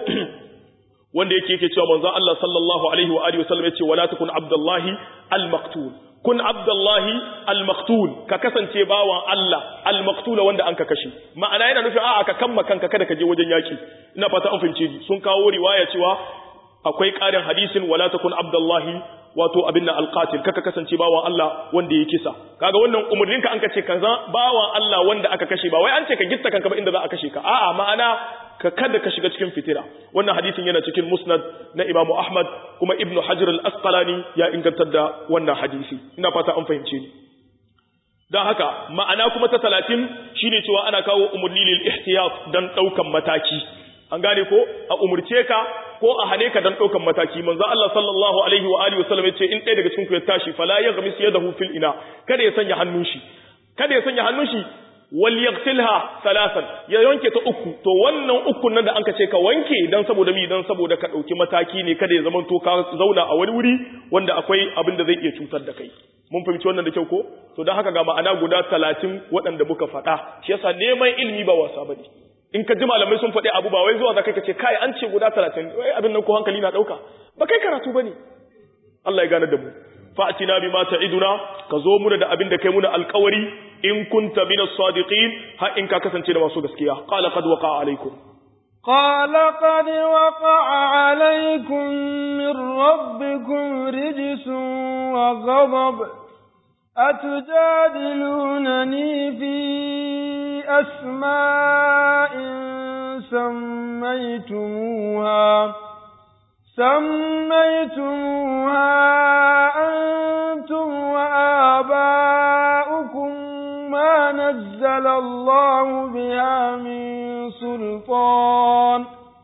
wanda yake yake cewa manzo Allah sallallahu alaihi wa alihi wa sallam yace wala takun Abdullahi al-maqtul kun Abdullahi al-maqtul ka kasance bawan Allah al-maqtul wanda an ka kashe ma'ana yana nufin a'a ka kamma kanka kada ka je wajen yaki ina fata an fahimce ni sun kawo riwaya cewa akwai ƙarin hadisin wala takun Abdullahi wato abin nan alqatil kaka kasance bawan Allah wanda ya kisa kaga wannan umurnin ka an ka ce kaza bawan Allah wanda aka kashe ba wai an ce ka gitta kanka ba inda za a kashe ka a'a ma'ana ka kada ka shiga cikin fitira wannan hadisin yana cikin musnad na Imam Ahmad kuma Ibn Hajar al-Asqalani ya ingantar da wannan hadisi ina fata an fahimce ni dan haka ma'ana kuma ta 30 shine cewa ana kawo umurni lil ihtiyat dan daukan mataki an gane ko a umurce ka ko a hane ka dan daukan mataki manzo Allah sallallahu alaihi wa alihi wasallam yace in ɗaya daga cikin ku ya tashi fala yaghmis yadahu fil ina kada ya sanya hannun shi kada ya sanya hannun shi wal yaghsilha salasan ya wanke ta uku to wannan ukun nan da anka ce ka wanke dan saboda mi dan saboda ka dauki mataki ne kada ya zama to ka zauna a wani wuri wanda akwai abin da zai iya cutar da kai mun fahimci wannan da kyau ko to dan haka ga ma'ana guda 30 waɗanda muka faɗa shi yasa neman ilimi ba wasa bane in ka ji malamai sun faɗi abu ba wai zuwa za ka ce kai an ce guda talatin wai abin nan ko hankali na ɗauka ba kai karatu ba ne Allah ya gane da mu fa'atina bi ma ta'iduna ka zo muna da abin da kai muna alƙawari in kunta min as-sadiqin har in ka kasance da masu gaskiya qala qad waqa'a alaykum
قال قد وقع عليكم من ربكم رجس وغضب أتجادلونني في أسماء سميتموها سميتموها أنتم وآباؤكم ما نزل الله بها من سلطان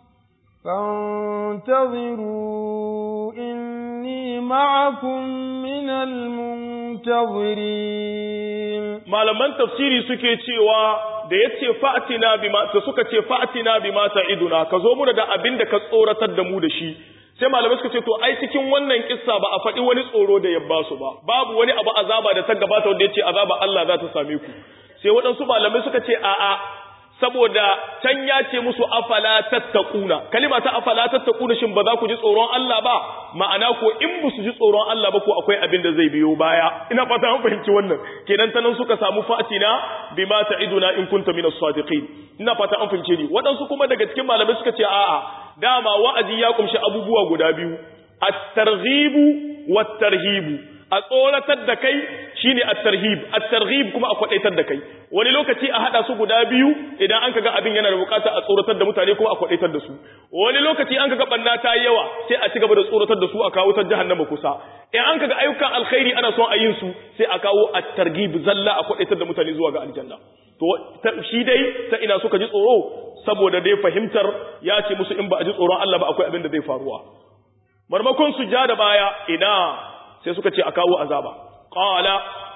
فانتظروا إني معكم من المنتظرين
malaman tafsiri suke cewa da yace fa'tina bima to suka ce fa'tina bima ta'iduna ka zo mu da abin da ka tsoratar da mu da shi sai malamai suka ce to ai cikin wannan kissa ba a faɗi wani tsoro da ya ba su ba babu wani abu azaba da ta gabata wanda yace azaba Allah za ta same ku sai waɗansu malamai suka ce a'a saboda can ya ce musu afala tattaquna kalima ta afala tattaquna shin ba za ku ji tsoron Allah ba ma'ana ko in ba su ji tsoron Allah ba ko akwai abin da zai biyo baya ina fata an fahimci wannan kenan ta nan suka samu fatina bima ta'iduna in kunta minas sadiqin ina fata an fahimce ni waɗansu kuma daga cikin malamai suka ce a'a dama wa'azi ya kumshi abubuwa guda biyu at-targhibu wat-tarhibu a tsoratar da kai shine at-tarhib at-targhib kuma a kwadaitar da kai wani lokaci a hada su guda biyu idan an kaga abin yana da bukata a tsoratar da mutane kuma a kwadaitar da su wani lokaci an kaga banna ta yawa sai a cigaba da tsoratar da su a kawo ta jahannama kusa in an kaga ayyukan alkhairi ana son a yin su sai a kawo at-targhib zalla a kwadaitar da mutane zuwa ga aljanna to shi dai ta ina suka ji tsoro saboda dai fahimtar ya ce musu in ba a ji tsoron Allah ba akwai abin da zai faruwa marmakon su ja da baya ina sai suka ce a kawo azaba qala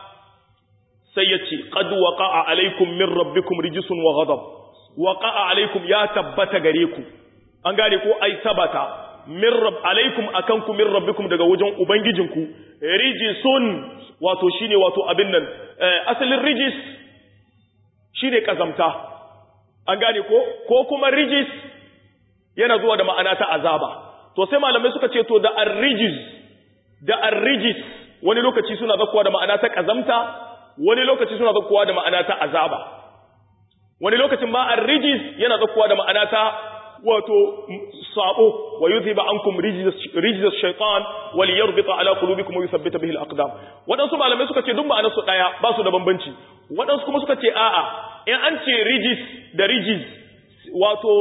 sai yace qad waqa'a alaikum min rabbikum rijsun wa ghadab waqa'a alaikum ya tabbata gare ku an gane ko ai tabata min rabb alaikum akanku min rabbikum daga wajen ubangijinku rijsun wato shine wato abin nan asalin rijis shine kazamta an gane ko ko kuma rijis yana zuwa da ma'ana ta azaba to sai malamai suka ce to da ar-rijis da ar-rijis wani lokaci suna zakkuwa da ma'ana ta kazamta wani lokaci suna zakkuwa da ma'ana ta azaba wani lokacin ma ar-rijis yana zakkuwa da ma'ana ta wato sabo wa yuzhiba ankum rijz ash-shaytan wal yarbita ala qulubikum wa yuthabbita bihi al-aqdam wadansu malamai suka ce duk ma'anar su daya ba su da bambanci wadansu kuma suka ce a'a in an ce rijis da rijis wato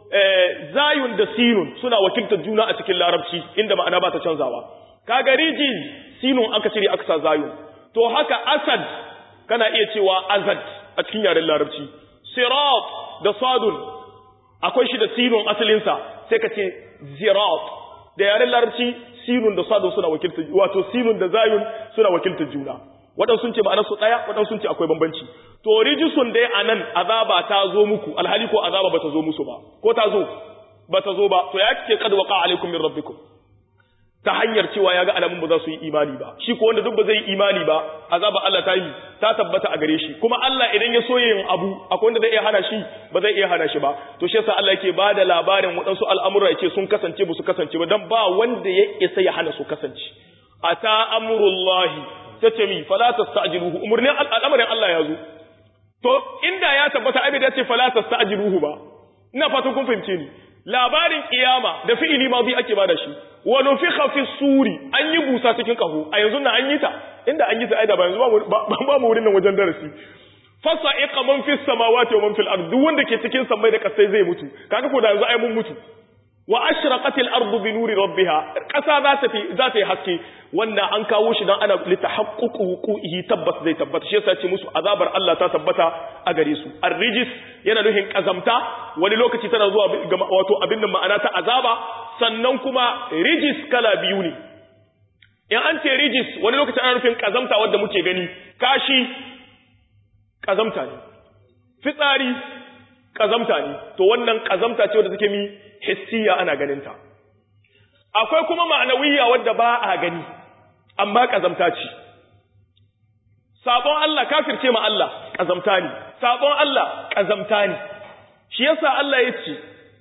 zayun da sinun suna wakiltar juna a cikin larabci inda ma'ana ba ta canzawa kaga rijis sinun aka cire aka sa zayun to haka asad kana iya cewa azad a cikin yaren larabci sirat da sadun akwai shi da sinun asalinsa sai ka ce zirat da yaren larabci sinun da sadun suna wakiltar wato sinun da zayun suna wakiltar juna waɗansu sun ce ma'anar su ɗaya waɗansu sun ce akwai bambanci to rijisun dai a nan azaba ta zo muku alhali ko azaba ba ta zo musu ba ko ta zo ba ta zo ba to ya kike kad waqa alaikum min rabbikum ta hanyar cewa ya ga alamun ba za su yi imani ba shi ko wanda duk ba zai yi imani ba azaba Allah ta yi ta tabbata a gare shi kuma Allah idan ya so yin abu akwai wanda zai iya hana shi ba zai iya hana shi ba to shi yasa Allah yake ba da labarin waɗansu al'amura yake sun kasance ba su kasance ba dan ba wanda ya isa ya hana su kasance ata amrullahi tace mi fala tasta'jiluhu umurnin al'amarin Allah ya zo to inda ya tabbata abin da ya ce fala tasta'jiluhu ba ina fatan kun fahimce ni labarin kiyama da fi'ili ma bi ake bada shi wa nufikha fi suri an yi busa cikin kaho a yanzu na an yi ta inda an yi ta aida ba yanzu ba mu wurin nan wajen darasi fasa'iqa man fi samawati wa man fil ard duk wanda ke cikin samai da kasai zai mutu kaga ko da yanzu ai mun mutu wa ashraqat al ardu bi nuri rabbiha kasa za ta fi za ta yi haske wannan an kawo shi dan ana litahaqququ wuqu'ihi tabbas zai tabbata shi yasa ce musu azabar Allah ta tabbata a gare su ar-rijis yana nufin kazamta wani lokaci tana zuwa wato abin da ma'ana ta azaba sannan kuma rijis kala biyu ne in an ce rijis wani lokaci ana nufin kazamta wanda muke gani kashi kazamta ne fitsari kazamta ne to wannan kazamta ce wadda take mi hissiya ana ganinta akwai kuma ma'anawiyya wadda ba a gani amma kazamta ce sabon Allah kafirce ma Allah kazamta ne sabon Allah kazamta ne shi yasa Allah ya ce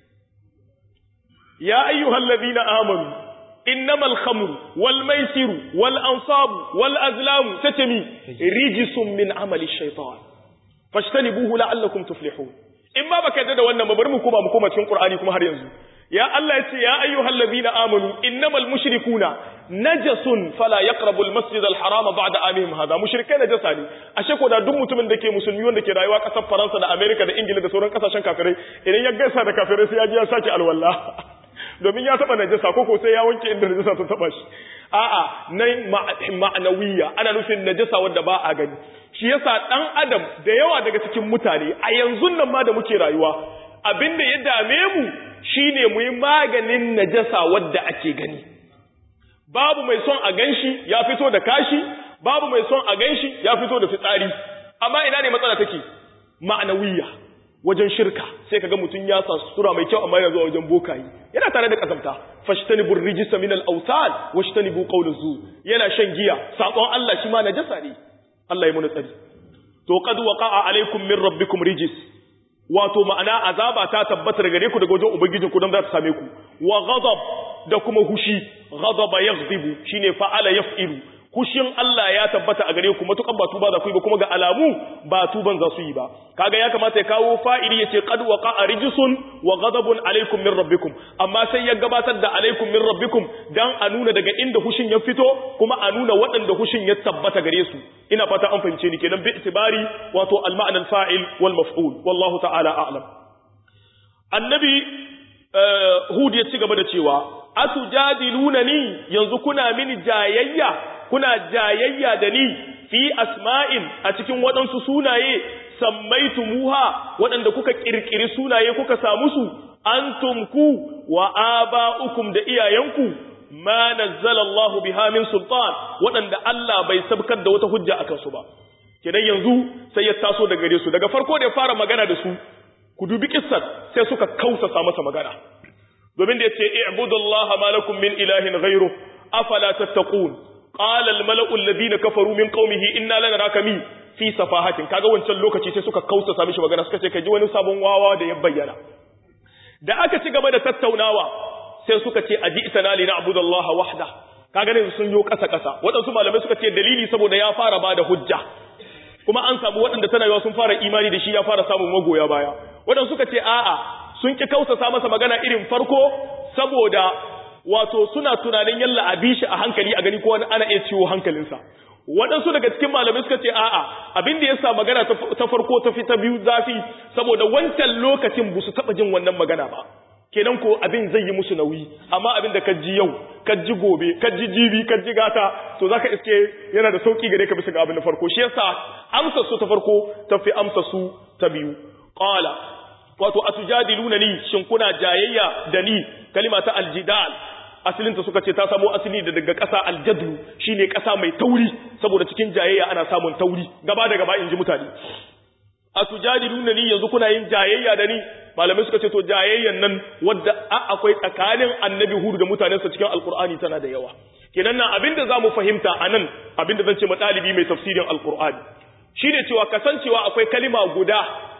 ya ayyuhal ladina amanu innamal khamru wal maisiru wal ansabu wal azlamu tatami rijsun min amali shaytan fashtanibuhu la'allakum tuflihun in ba baka yadda da wannan ba bari mu koma mu koma cikin Qur'ani kuma har yanzu ya Allah yace ya ayyuhal ladina amanu innamal mushrikuna najasun fala yaqrabu al masjid al harama ba'da amihim hada mushrikai najasa ne ashe ko da duk mutumin da ke musulmi wanda ke rayuwa kasar Faransa da America da Ingila da sauran kasashen kafirai idan ya gaisa da kafirai sai ya ji ya sake alwala domin ya taba najasa ko ko sai ya wanke inda najasa ta taba shi a'a nan ma'anawiya ana nufin najasa wanda ba a gani shi yasa dan adam da yawa daga cikin mutane a yanzu nan ma da muke rayuwa abinda ya dame mu shine mu yi maganin najasa wadda ake gani babu mai son a ganshi ya fito da kashi babu mai son a ganshi ya fito da fitsari amma ina ne matsala take ma'anawiya wajen shirka sai kaga mutum ya sa sura mai kyau amma yana zuwa wajen bokayi yana tare da kasamta fashtanibu rijista min al-awsan washtanibu qawl az-zur yana shan giya sakon Allah shi ma najasa ne Allah ya muna tsari to qad waqa'a alaykum min rabbikum rijis wato ma'ana azaba ta tabbata daga gare ku daga wajen ubangijin ku don za ta same ku wa ghadab da kuma hushi ghadaba yaghdibu shine fa'ala yaf'ilu kushin Allah ya tabbata a gare ku matukan ba tuba za ku yi ba kuma ga alamu ba tuban za su yi ba kaga ya kamata ya kawo fa'ili yace qad waqa'a rijsun wa ghadabun alaykum min rabbikum amma sai ya gabatar da alaykum min rabbikum dan a nuna daga inda hushin ya fito kuma a nuna waɗanda hushin ya tabbata gare su ina fata an fahimce ni kenan bi itibari wato al-ma'na al-fa'il wal maf'ul wallahu ta'ala a'lam annabi hud ya ci gaba da cewa atujadilunani yanzu kuna mini jayayya kuna jayayya da ni fi asma'in a cikin waɗansu sunaye sammaitumuha waɗanda kuka ƙirƙiri sunaye kuka samu su antum ku wa aba'ukum da iyayenku ma nazzala Allahu biha min sultan waɗanda Allah bai sabkar da wata hujja akan su ba kidan yanzu sai ya taso daga gare su daga farko da ya fara magana da su ku dubi kissar sai suka kausasa masa magana domin da yace i'budullaha ma lakum min ilahin ghayru afala tattaqun qala al mala'u alladhina kafaru min qaumihi inna lanaraka mi fi safahatin kaga wancan lokaci sai suka kausasa mishi magana suka ce kai ji wani sabon wawa da ya bayyana da aka ci gaba da tattaunawa sai suka ce aji itana li na'budallaha wahda kaga ne sun yo kasa kasa wadansu malamai suka ce dalili saboda ya fara bada hujja kuma an samu waɗanda tana yawa sun fara imani da shi ya fara samun magoya baya waɗanda suka ce a'a sun ki kausasa masa magana irin farko saboda wato suna tunanin yalla a bi shi a hankali a gani ko wani ana iya ciwo hankalinsa waɗansu daga cikin malamai suka ce a'a abin da ya sa magana ta farko ta fi ta biyu zafi saboda wancan lokacin ba su taɓa jin wannan magana ba kenan ko abin zai yi musu nauyi amma abin da ka ji yau ka ji gobe ka ji jibi ka ji gata to zaka iske yana da sauki gare ka bisa ga abin da farko shi yasa amsa su ta farko ta fi amsa su ta biyu qala wato atujadiluna ni shin kuna jayayya da ni kalima ta aljidal asalinta suka ce ta samo asali da daga ƙasa aljadlu shine ƙasa mai tauri saboda cikin jayayya ana samun tauri gaba da gaba in ji mutane atujadiluna ni yanzu kuna yin jayayya da ni malamai suka ce to jayayyan nan wadda akwai tsakanin annabi hudu da mutanensa cikin alkur'ani tana da yawa kenan nan abinda zamu fahimta anan abinda zan ce ɗalibi mai tafsirin alkur'ani shine cewa kasancewa akwai kalima guda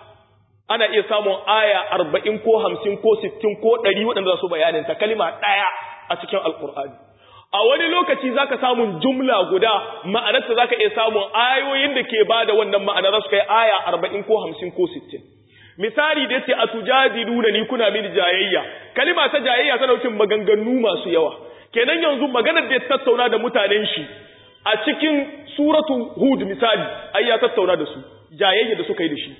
ana iya samun aya arba'in ko hamsin ko sittin ko ɗari waɗanda za su bayanin ta kalima ɗaya a cikin alkur'ani a wani lokaci zaka samun jumla guda ma'anarta zaka iya samun ayoyin da ke bada wannan ma'ana za su kai aya arba'in ko hamsin ko sittin misali da yace atujadiluna ni kuna mini jayayya kalima ta jayayya tana nufin maganganu masu yawa kenan yanzu maganar da ya tattauna da mutanen shi a cikin suratu hud misali ai ya tattauna da su jayayya da suka yi da shi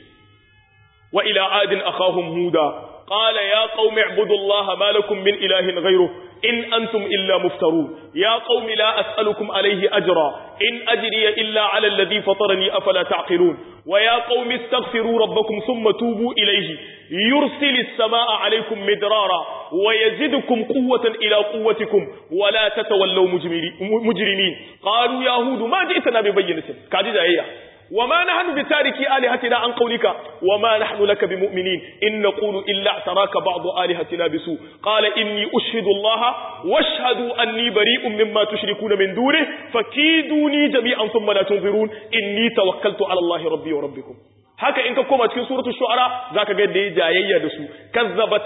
wa ila adin akhahum huda qala ya qaumi ibudullaha ma lakum min ilahin ghayruh in antum illa muftarun ya qaumi la as'alukum alayhi ajra in ajriya illa ala alladhi fatarani afala ta'qilun wa ya qaumi astaghfiru rabbakum thumma tubu ilayhi yursilis samaa alaykum midrara wa yazidukum quwwatan ila quwwatikum wa la tatawallaw mujrimin qalu ya hud ma ji'tana bi bayyinatin kaji jayayya وما نحن بتاركي آلهتنا عن قولك وما نحن لك بمؤمنين إن نقول إلا اعتراك بعض آلهتنا بسوء قال إني أشهد الله واشهدوا أني بريء مما تشركون من دونه فكيدوني جميعا ثم لا تنظرون إني توكلت على الله ربي وربكم haka in ka koma cikin suratul shu'ara zaka ga yadda ya jayayya da su kazzabat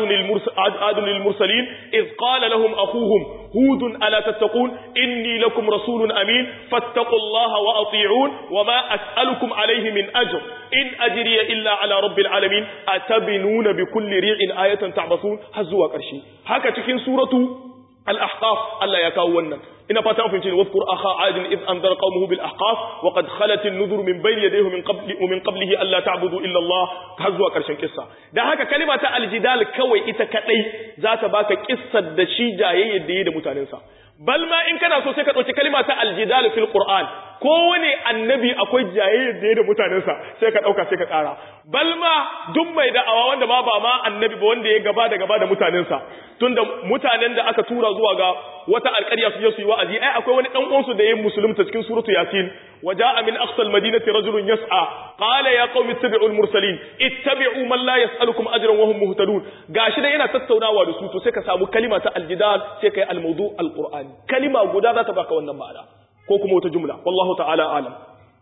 adun lil mursalin iz qala lahum akhuhum hudun ala tattaqun inni lakum rasulun amin fattaqullaha wa ati'un wa ma as'alukum alayhi min ajr in ajriya illa ala rabbil alamin atabinuna bi kulli ri'in ayatan ta'basun har zuwa karshe haka cikin suratu al-ahqaf Allah ya kawo wannan ina fata mun fahimci wadhkur akha adin id anzara qaumuhu bil ahqaf wa qad khalat an-nudhur min bayni yadayhi min qabli min qablihi alla ta'budu illa Allah har zuwa karshen kissa dan haka kalima ta aljidal kawai ita kadai za ta baka kissar da shi jayayyar da yi da mutanensa bal ma in kana so sai ka dauki kalima ta aljidal fil qur'an kowane annabi akwai jayayyar da yi da mutanensa sai ka dauka sai ka kara bal ma duk mai da'awa wanda ma ba ma annabi ba wanda ya gaba da gaba da mutanensa tunda mutanen da aka tura zuwa ga wata alƙarya su je su yi wa'azi ai akwai wani dan uwansu da ya musulunta cikin suratu yasin waja'a min aqsal madinati rajulun yas'a qala ya qaumi ittabi'u al-mursalin ittabi'u man la yas'alukum ajran wa hum muhtadun gashi da yana tattaunawa da su to sai ka samu kalima ta aljidal sai kai al-mawdu al-qur'ani kalima guda za ta baka wannan ma'ana ko kuma wata jumla wallahu ta'ala alam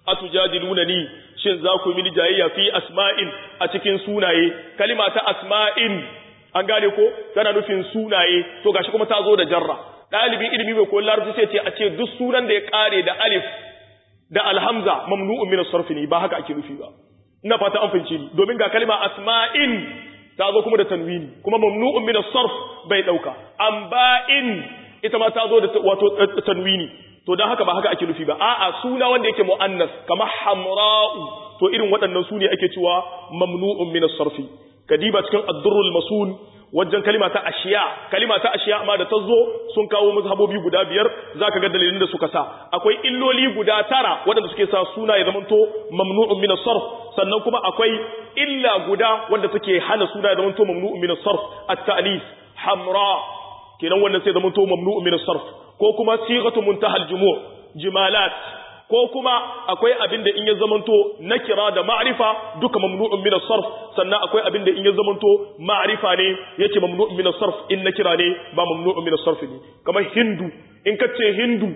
atujadilunani shin za ku mini jayayya fi asma'in a cikin sunaye kalima ta asma'in an gane ko tana nufin sunaye to gashi kuma ta zo da jarra dalibin ilimi bai koyi larabci sai ce a ce duk sunan da ya kare da alif da alhamza mamnu'un min as-sarf ne ba haka ake nufi ba ina fata an fahimce ni domin ga kalima asma'in ta zo kuma da tanwini kuma mamnu'un min as-sarf bai dauka amba'in ita ma ta zo da wato tanwini to dan haka ba haka ake nufi ba a'a suna wanda yake muannas kamar hamra'u to irin waɗannan su ne ake cewa mamnu'un min as-sarfi kadiba cikin ad-durrul masul wajen kalima ta ashiya kalima ta ashiya amma da ta zo sun kawo mazhabobi guda biyar zaka ga dalilin da suka sa akwai illoli guda tara waɗanda suke sa suna ya zamanto mamnu'un min as-sarf sannan kuma akwai illa guda wanda take hana suna ya zamanto mamnu'un min as-sarf at-ta'nis hamra kenan wannan sai zamanto mamnu'un min as-sarf ko kuma sighatu muntahal jumu' jimalat ko kuma akwai abin da in ya zamanto nakira da ma'rifa duka mamnu'un min as-sarf sannan akwai abin da in ya zamanto ma'rifa ne yake mamnu'un min as-sarf in nakira ne ba mamnu'un min as-sarf ne kamar hindu in kace hindu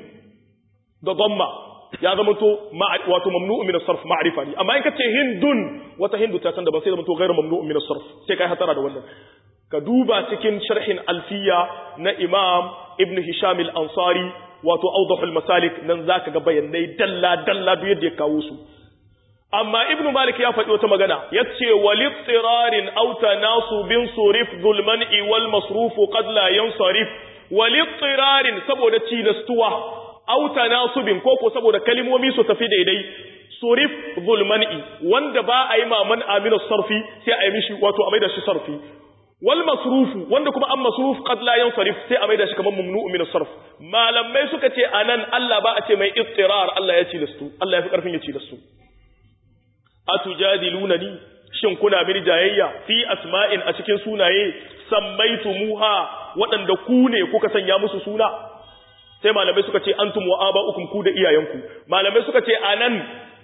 da dhamma ya zamanto wato mamnu'un min as-sarf ma'rifa ne amma in kace hindun wata hindu ta san da ba sai zamanto ghairu mamnu'un min as-sarf sai kai hatara da wannan ka duba cikin sharhin alfiya na imam ibn hisham al-ansari wato awdahul masalik nan zaka ga bayanai dalla dalla duk yadda ya kawo su amma ibn malik ya faɗi wata magana yace walittirarin aw tanasubin surif zulman'i wal masruf qad la yansarif walittirarin saboda tilastuwa aw tanasubin koko saboda kalimomi su tafi daidai surif zulman'i wanda ba a yi maman amina sarfi sai a yi mishi wato a maida shi sarfi wal masrufu wanda kuma an masruf qad la yansarif sai a maida shi kamar mamnu'u min as-sarf malamai suka ce anan Allah ba a ce mai ittirar Allah ya ci lastu Allah ya fi karfin ya ci lastu atujadilunani shin kuna mini jayayya fi asma'in a cikin sunaye sammaitumuha waɗanda ku ne kuka sanya musu suna sai malamai suka ce antum wa aba'ukum ku da iyayenku malamai suka ce anan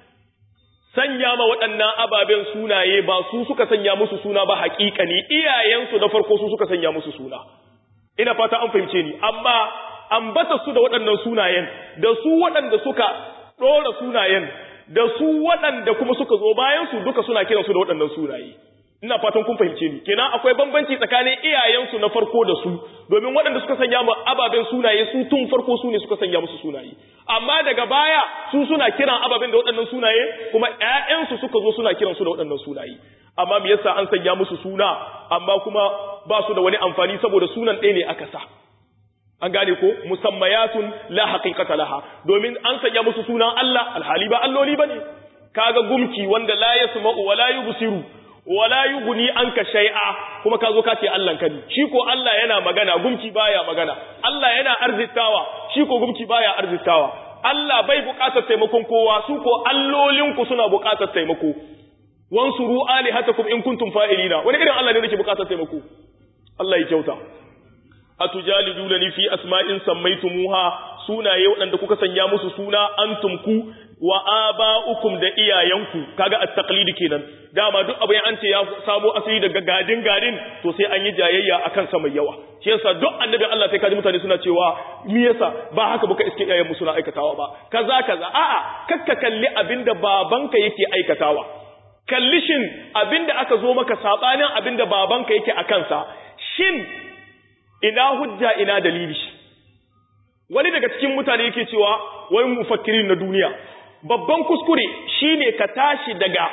sanya ma waɗannan ababen sunaye ba su suka sanya musu suna ba haƙiƙa ne iyayensu na farko su suka sanya musu suna ina fata an fahimce ni amma ambata su da waɗannan sunayen da su waɗanda suka ɗora sunayen da su waɗanda kuma suka zo bayan su duka suna kiran su da waɗannan sunaye ina fatan kun fahimce ni kenan akwai bambanci tsakanin iyayensu na farko da su domin waɗanda suka sanya mu ababen sunaye su tun farko su ne suka sanya musu sunaye amma daga baya su suna kiran ababen da waɗannan sunaye kuma ƴaƴansu suka zo suna kiran su da waɗannan sunaye amma me yasa an sanya musu suna amma kuma ba su da wani amfani saboda sunan ɗaya ne aka sa an gane ko musammayatun la haqiqata laha domin an sanya musu sunan Allah alhali ba alloli bane kaga gumki wanda la yasma'u wa la yubsiru wala yughni anka shay'a kuma kazo ka ce Allah kani shi ko Allah yana magana gumki baya magana Allah yana arzitawa shi ko gumki baya arzitawa Allah bai buƙatar taimakon kowa su ko allolin ku suna buƙatar taimako wansuru alihatakum in kuntum fa'ilina wani irin Allah ne yake buƙatar taimako Allah ya kyauta atujaliduna fi asma'in sammaytumuha sunaye waɗanda kuka sanya musu suna antum ku wa aba'ukum da iyayenku kaga at-taqlid kenan dama duk abin an ce ya samo asali daga gadin gadin to sai an yi jayayya akan sa mai yawa shi yasa duk annabi Allah sai kaji mutane suna cewa me yasa ba haka buka iske iyayen suna aikatawa ba kaza kaza a'a kakka kalli abinda babanka yake aikatawa kalli shin abinda aka zo maka sabanin abinda babanka yake akan sa shin ina hujja ina dalili wani daga cikin mutane yake cewa wani mufakkirin na duniya babban kuskure shine ka tashi daga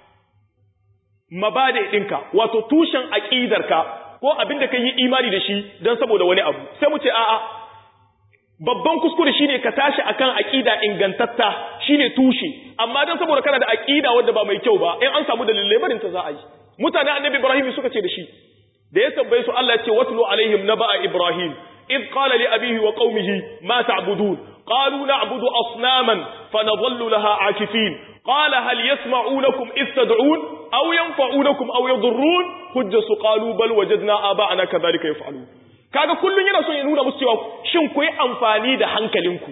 mabade ɗinka wato tushen aƙidarka ko abin da ka yi imani da shi don saboda wani abu sai mu ce a'a babban kuskure shine ka tashi akan aƙida ingantatta shine tushe amma don saboda kana da aƙida wadda ba mai kyau ba in an samu dalilai barin ta za a yi mutane annabi ibrahim suka ce da shi da ya tambaye su Allah ya ce watlu alaihim naba'a ibrahim إذ قال لأبيه وقومه ما تعبدون قالوا نعبد أصناما فنظل لها عاكفين قال هل يسمعونكم إذ تدعون أو ينفعونكم أو يضرون حجس قالوا بل وجدنا آباءنا كذلك يفعلون kaga kullun yana son ya nuna musu cewa shin ku yi amfani da hankalinku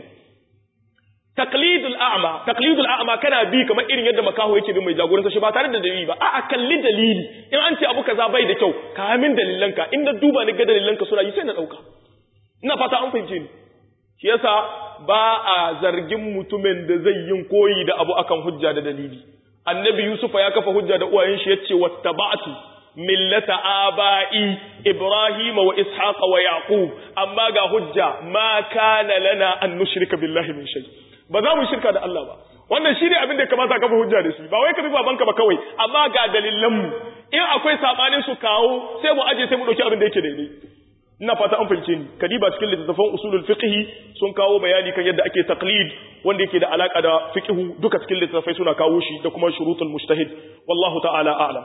taqlidul a'ma taqlidul a'ma kana bi kamar irin yadda makaho yake bin mai jagoranta shi ba tare da dalili ba a'a kalli dalili in an ce abu kaza bai da kyau ka min dalilanka in da duba ni ga dalilanka suna yi sai na dauka ina fata an fahimce ni shi yasa ba a zargin mutumin da zai yin koyi da abu akan hujja da dalili annabi yusufa ya kafa hujja da uwayen shi yace wattaba'tu millata aba'i ibrahim wa ishaqa wa yaqub amma ga hujja ma kana lana an nushrika billahi min shay ba za mu shirka da Allah ba wannan shine abin da kamata ka kafa hujja da shi ba wai ka bi babanka ba kawai amma ga dalilan mu in akwai sabanin su kawo sai mu aje sai mu dauki abin da yake daidai ina fata an fahimce ni kadiba cikin littattafan usulul fiqh sun kawo bayani kan yadda ake taqlid wanda yake da alaka da fiqh duka cikin littattafai suna kawo shi da kuma shurutul mujtahid wallahu ta'ala a'lam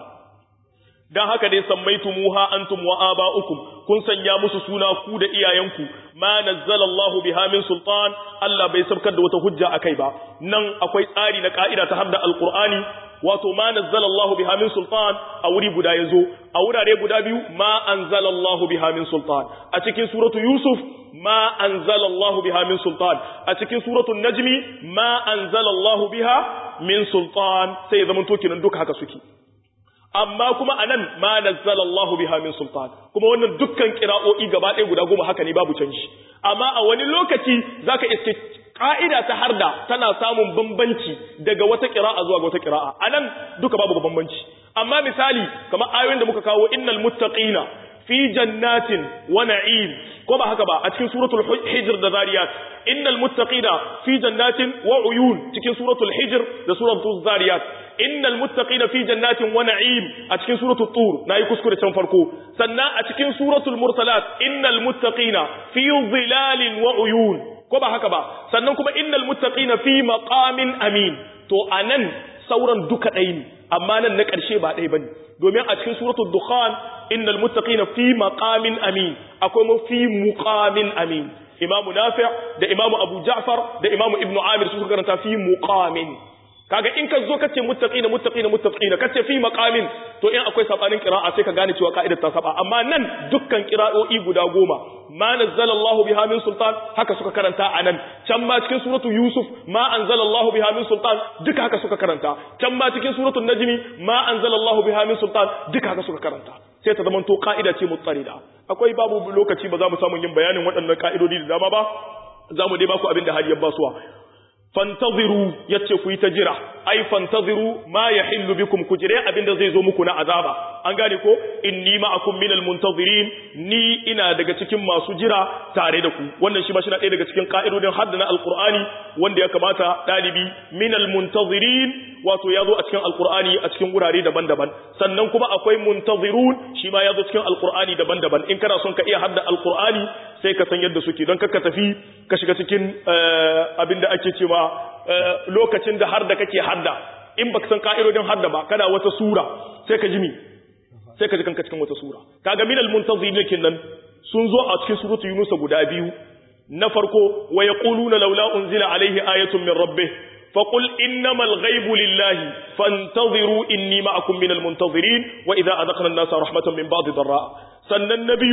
dan haka dai sammaitumuha antum wa aba'ukum kun sanya musu suna ku da iyayenku ma nazzalallahu biha min sultan Allah bai sabkar da wata hujja akai ba nan akwai tsari na ka'ida ta hadda alqur'ani wato ma nazzalallahu biha min sultan a wuri guda yazo a wurare guda biyu ma anzalallahu biha min sultan a cikin suratu yusuf ma anzalallahu biha min sultan a cikin suratu najmi ma anzalallahu biha min sultan sai ya zama to kinan duka haka suke amma kuma anan ma nazzalallahu biha min sultan kuma wannan dukkan qira'o'i gaba ɗaya guda goma haka ne babu canji amma a wani lokaci zaka iske ka'ida ta harda tana samun bambanci daga wata qira'a zuwa ga wata qira'a anan duka babu bambanci amma misali kamar ayoyin da muka kawo innal muttaqina fi jannatin wa na'im ko ba haka ba a cikin suratul hijr da zariyat innal muttaqina fi jannatin wa uyun cikin suratul hijr da suratul zariyat innal muttaqina fi jannatin wa na'im a cikin suratul tur nayi kuskure can farko sannan a cikin suratul mursalat innal muttaqina fi dhilalin wa uyun ko ba haka ba sannan kuma innal muttaqina fi maqamin amin to anan sauran duka ɗaya ne amma nan na ƙarshe ba ɗaya bane domin a cikin suratul dukhan innal muttaqina fi maqamin amin akwai mu fi muqamin amin imamu nafi' da imamu abu ja'far da imamu ibnu amir su karanta fi muqamin kaga in ka zo kace muttaqina muttaqina muttaqina kace fi maqamin to in akwai sabanin qira'a sai ka gane cewa ka'idar ta saba amma nan dukkan qira'o'i guda goma ma nazzalallahu biha min sultan haka suka karanta anan can ma cikin suratu yusuf ma anzalallahu biha min sultan duka haka suka karanta can ma cikin suratu najmi ma anzalallahu biha min sultan duka haka suka karanta sai ta zama to ka'ida ce mutsarida akwai babu lokaci ba za mu samu yin bayanin waɗannan ka'idodi da dama ba za mu dai baku abin da har ya basuwa fantaziru yace ku yi ta jira ai fantaziru ma yahillu bikum ku jire abinda zai zo muku na azaba an gane ko inni ma'akum minal muntazirin ni ina daga cikin masu jira tare da ku wannan shi ba shi na ɗaya daga cikin ka'idodin hadda na alqur'ani wanda ya kamata dalibi minal muntazirin wato ya zo a cikin alqur'ani a cikin wurare daban-daban sannan kuma akwai muntazirun shi ma ya zo cikin alqur'ani daban-daban in kana son ka iya hadda alqur'ani sai ka san yadda suke don ka tafi ka shiga cikin abinda ake cewa lokacin da har da kake hadda in baka san ka'idodin hadda ba kana wata sura sai ka ji mi sai ka ji kanka cikin wata sura kaga minal muntazirin nan sun zo a cikin suratu yunus guda biyu na farko wa yaquluna laula unzila alaihi ayatun min rabbih فقل إنما الغيب لله فانتظروا إني معكم من المنتظرين وإذا أذقنا الناس رحمة من بعض ضراء سن النبي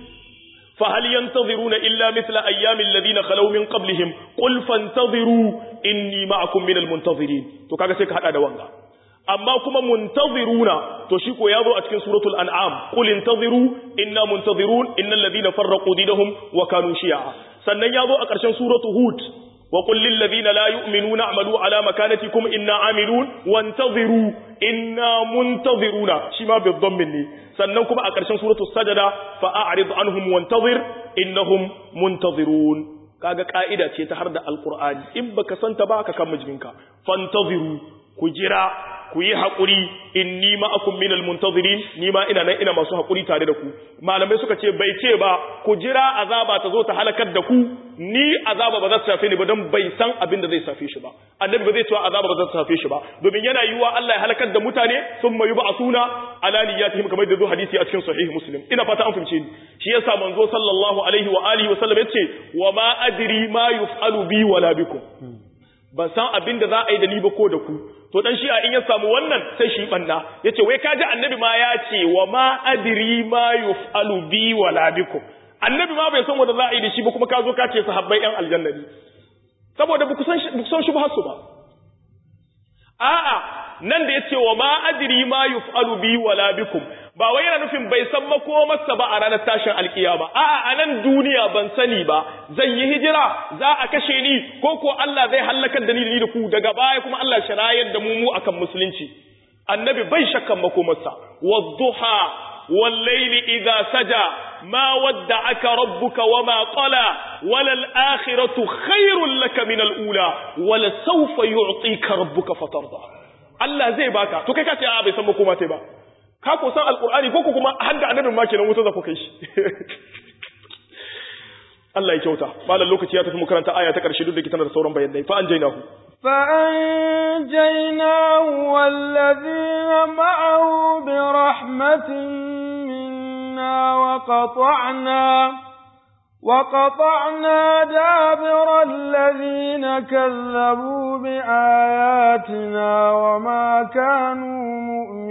فهل ينتظرون إلا مثل أيام الذين خلوا من قبلهم قل فانتظروا إني معكم من المنتظرين تو kaga sai ka hada da wanga amma kuma muntaziruna to shi ko yazo a cikin suratul an'am qul intaziru inna muntazirun innal ladina farraqu dinahum wa kanu shi'a sannan yazo a ƙarshen suratul hud wa qul lil ladina la yu'minuna a'malu ala makanatikum inna amilun wantaziru inna muntaziruna shi ma bi dhammin ne sannan kuma a ƙarshen suratul sajada fa a'rid anhum wantazir innahum muntazirun kaga ka'ida ce ta har da alqur'ani in baka santa ba ka kan mijinka fantaziru ku jira ku yi haƙuri inni ma'akum minal muntazirin ni ma ina nan ina masu haƙuri tare da ku malamai suka ce bai ce ba ku jira azaba ta zo ta halakar da ku ni azaba ba za ta shafe ni ba don bai san abin da zai shafe shi ba annabi ba zai cewa azaba ba za ta shafe shi ba domin yana yiwuwa Allah ya halakar da mutane sun mayu ba a suna ala niyyatihim kamar da zo hadisi a cikin sahih muslim ina fata an fahimce ni shi yasa manzo sallallahu alaihi wa alihi wa sallam yace wa ma adri ma yuf'alu bi wala bikum ban san abin da za a yi da ni ba ko da ku to dan shi'a in ya samu wannan sai shi banna yace wai kaji annabi ma ya ce wa ma adri ma yuf'alu bi wala bikum annabi ma bai san wanda za a yi da shi ba kuma ka zo ka ce sahabbai yan aljanna ne saboda ba ku san ba ku san shubhar su ba a'a nan da yace wa ma adri ma yuf'alu bi wala bikum ba wai yana nufin bai san makomarsa ba a ranar tashin alkiyama a'a a nan duniya ban sani ba zan yi hijira za a kashe ni ko ko Allah zai halakar da ni da ni da ku daga baya kuma Allah shirayar da mu mu akan musulunci annabi bai shakkan makomarsa wadduha والليل إذا سجى ما ودعك ربك وما قلى وللآخرة خير لك من الأولى ولسوف يعطيك ربك فترضى Allah zai baka to kai ka ce a bai san makoma tai ba ka ko san alqur'ani ko kuma hadda annabin ma kenan wuta za ku kai shi Allah ya kyauta malam lokaci ya tafi mu karanta aya ta karshe duk da kitana da sauran bayanai fa anjaynahu
فأنجيناه والذين معه برحمة منا وقطعنا وقطعنا دابر الذين كذبوا بآياتنا وما كانوا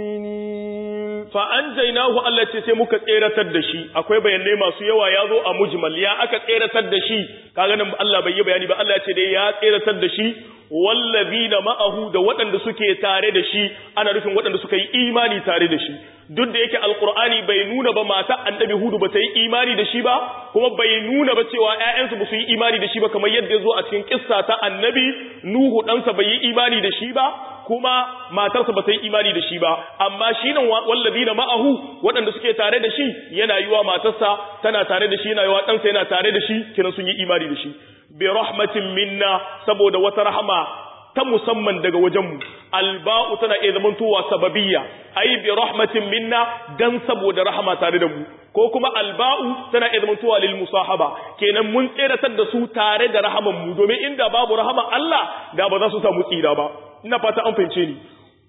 مؤمنين
فأنجيناه Allah ce sai muka tseratar da shi akwai bayanai masu yawa ya zo a mujmal ya aka tseratar da shi kaga nan Allah bai yi bayani ba Allah ya ce dai ya tseratar da shi wallazina ma'ahu da waɗanda suke tare da shi ana nufin waɗanda suka yi imani tare da shi duk da yake alkur'ani bai nuna ba mata annabi hudu ba ta yi imani da shi ba kuma bai nuna ba cewa ƴaƴansu ba su yi imani da shi ba kamar yadda ya zo a cikin kissa ta annabi nuhu ɗansa bai yi imani da shi ba kuma matarsa ba ta yi imani da shi ba amma shi nan wallazina ma'ahu waɗanda suke tare da shi yana yiwa matarsa tana tare da shi yana yiwa ɗansa yana tare da shi kiran sun yi imani da shi bi rahmatin minna saboda wata rahama ta musamman daga wajenmu alba'u tana iya zamantowa sababiyya ai bi rahmatin minna dan saboda rahama tare da mu ko kuma alba'u tana iya zamantowa lil musahaba kenan mun tseratar da su tare da rahaman mu domin inda babu rahama Allah da ba za su samu tsira ba ina fata an fahimce ni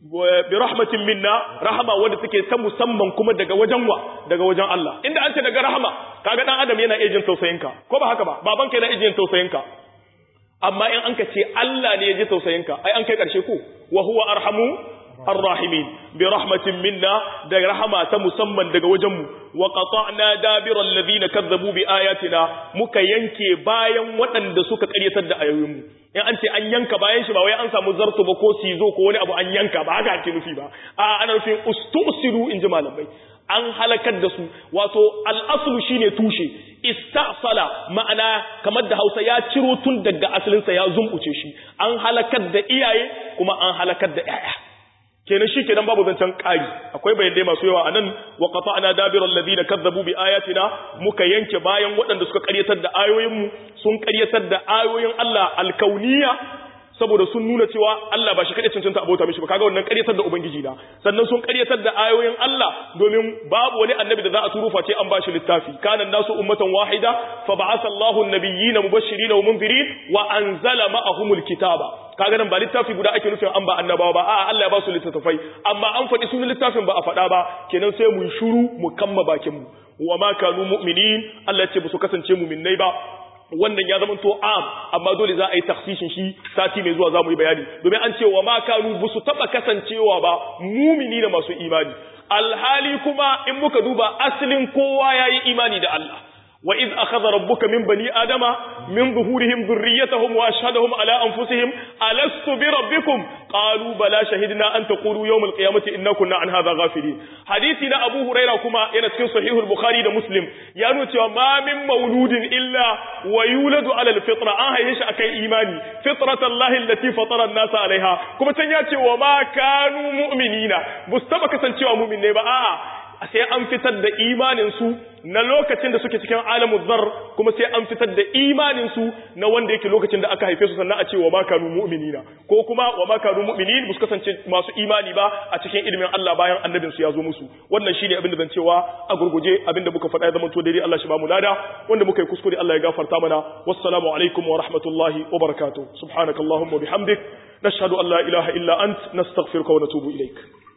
bi rahmatin minna rahama wanda take ta musamman kuma daga wajen wa daga wajen Allah inda an ce daga rahama kaga dan adam yana iya jin tausayinka ko ba haka ba babanka yana iya jin tausayinka amma in an ka ce Allah ne ya ji tausayinka ai an kai karshe ko wa huwa arhamu arrahimin bi rahmatin minna da rahama ta musamman daga wajenmu wa qata'na dabira alladhina kazzabu bi ayatina muka yanke bayan waɗanda suka ƙaryatar da ayoyinmu in an ce an yanka bayan shi ba wai an samu zarto ba ko sizo ko wani abu an yanka ba haka ake nufi ba a ana nufin ustusiru in ji malamai an halakar da su wato al'aslu shine tushe istasala ma'ana kamar da Hausa ya ciro tun daga asalinsa ya zumbuce shi an halakar da iyaye kuma an halakar da yaya kenan shi kenan babu zancen ƙari akwai bayanai masu yawa anan wa qata'na dabiral ladina kazzabu bi ayatina muka yanke bayan waɗanda suka ƙaryatar da ayoyin mu sun ƙaryatar da ayoyin Allah alkauniya saboda sun nuna cewa Allah ba shi kaɗai cancanta abota mishi ba kaga wannan ƙaryatar da ubangiji na sannan sun ƙaryatar da ayoyin Allah domin babu wani annabi da za a turo face an bashi littafi kana nasu ummatan wahida fa ba'atha Allahu an-nabiyyina mubashirin wa munzirin wa anzala ma'ahumul kitaba kaga nan ba littafi guda ake nufin an ba annabawa ba a'a Allah ya ba su littattafai amma an faɗi sunan littafin ba a faɗa ba kenan sai mu shuru mu kamma bakin mu wa ma kanu mu'minin Allah ya ce ba su kasance mu'minnai ba wannan ya zama to am amma dole za a yi taksishin shi sati mai zuwa za mu yi bayani domin an ce wa ma kanu ba su taɓa kasancewa ba mumini da masu imani alhali kuma in muka duba asalin kowa ya yi imani da Allah wa iz akhadha rabbuka min bani adama min zuhurihim dhurriyyatahum wa ashhadahum ala anfusihim alastu bi rabbikum qalu bala shahidna an taqulu yawm alqiyamati inna kunna an hadha ghafilin hadisi na abu huraira kuma yana cikin sahihul bukhari da muslim ya nuna cewa ma min mauludin illa wa yuladu ala alfitra an haife shi akan imani fitratallahi allati fatara an-nasa alaiha kuma can ya ce wa ma kanu mu'minina bus taba kasancewa mu'minai ba a'a sai an fitar da imaninsu na lokacin da suke cikin alamun zar kuma sai an fitar da imaninsu na wanda yake lokacin da aka haife su sannan a ce wa ma kanu mu'minina ko kuma wa ma kanu mu'minin ba su kasance masu imani ba a cikin ilimin Allah bayan annabin su ya zo musu wannan shine abin da zan cewa a gurguje abin da muka faɗa ya zama to daidai Allah shi ba mu lada wanda muka yi kuskure Allah ya gafarta mana wassalamu alaikum wa rahmatullahi wa barakatuh subhanakallahumma bihamdik nashhadu an la ilaha illa ant nastaghfiruka wa natubu ilaik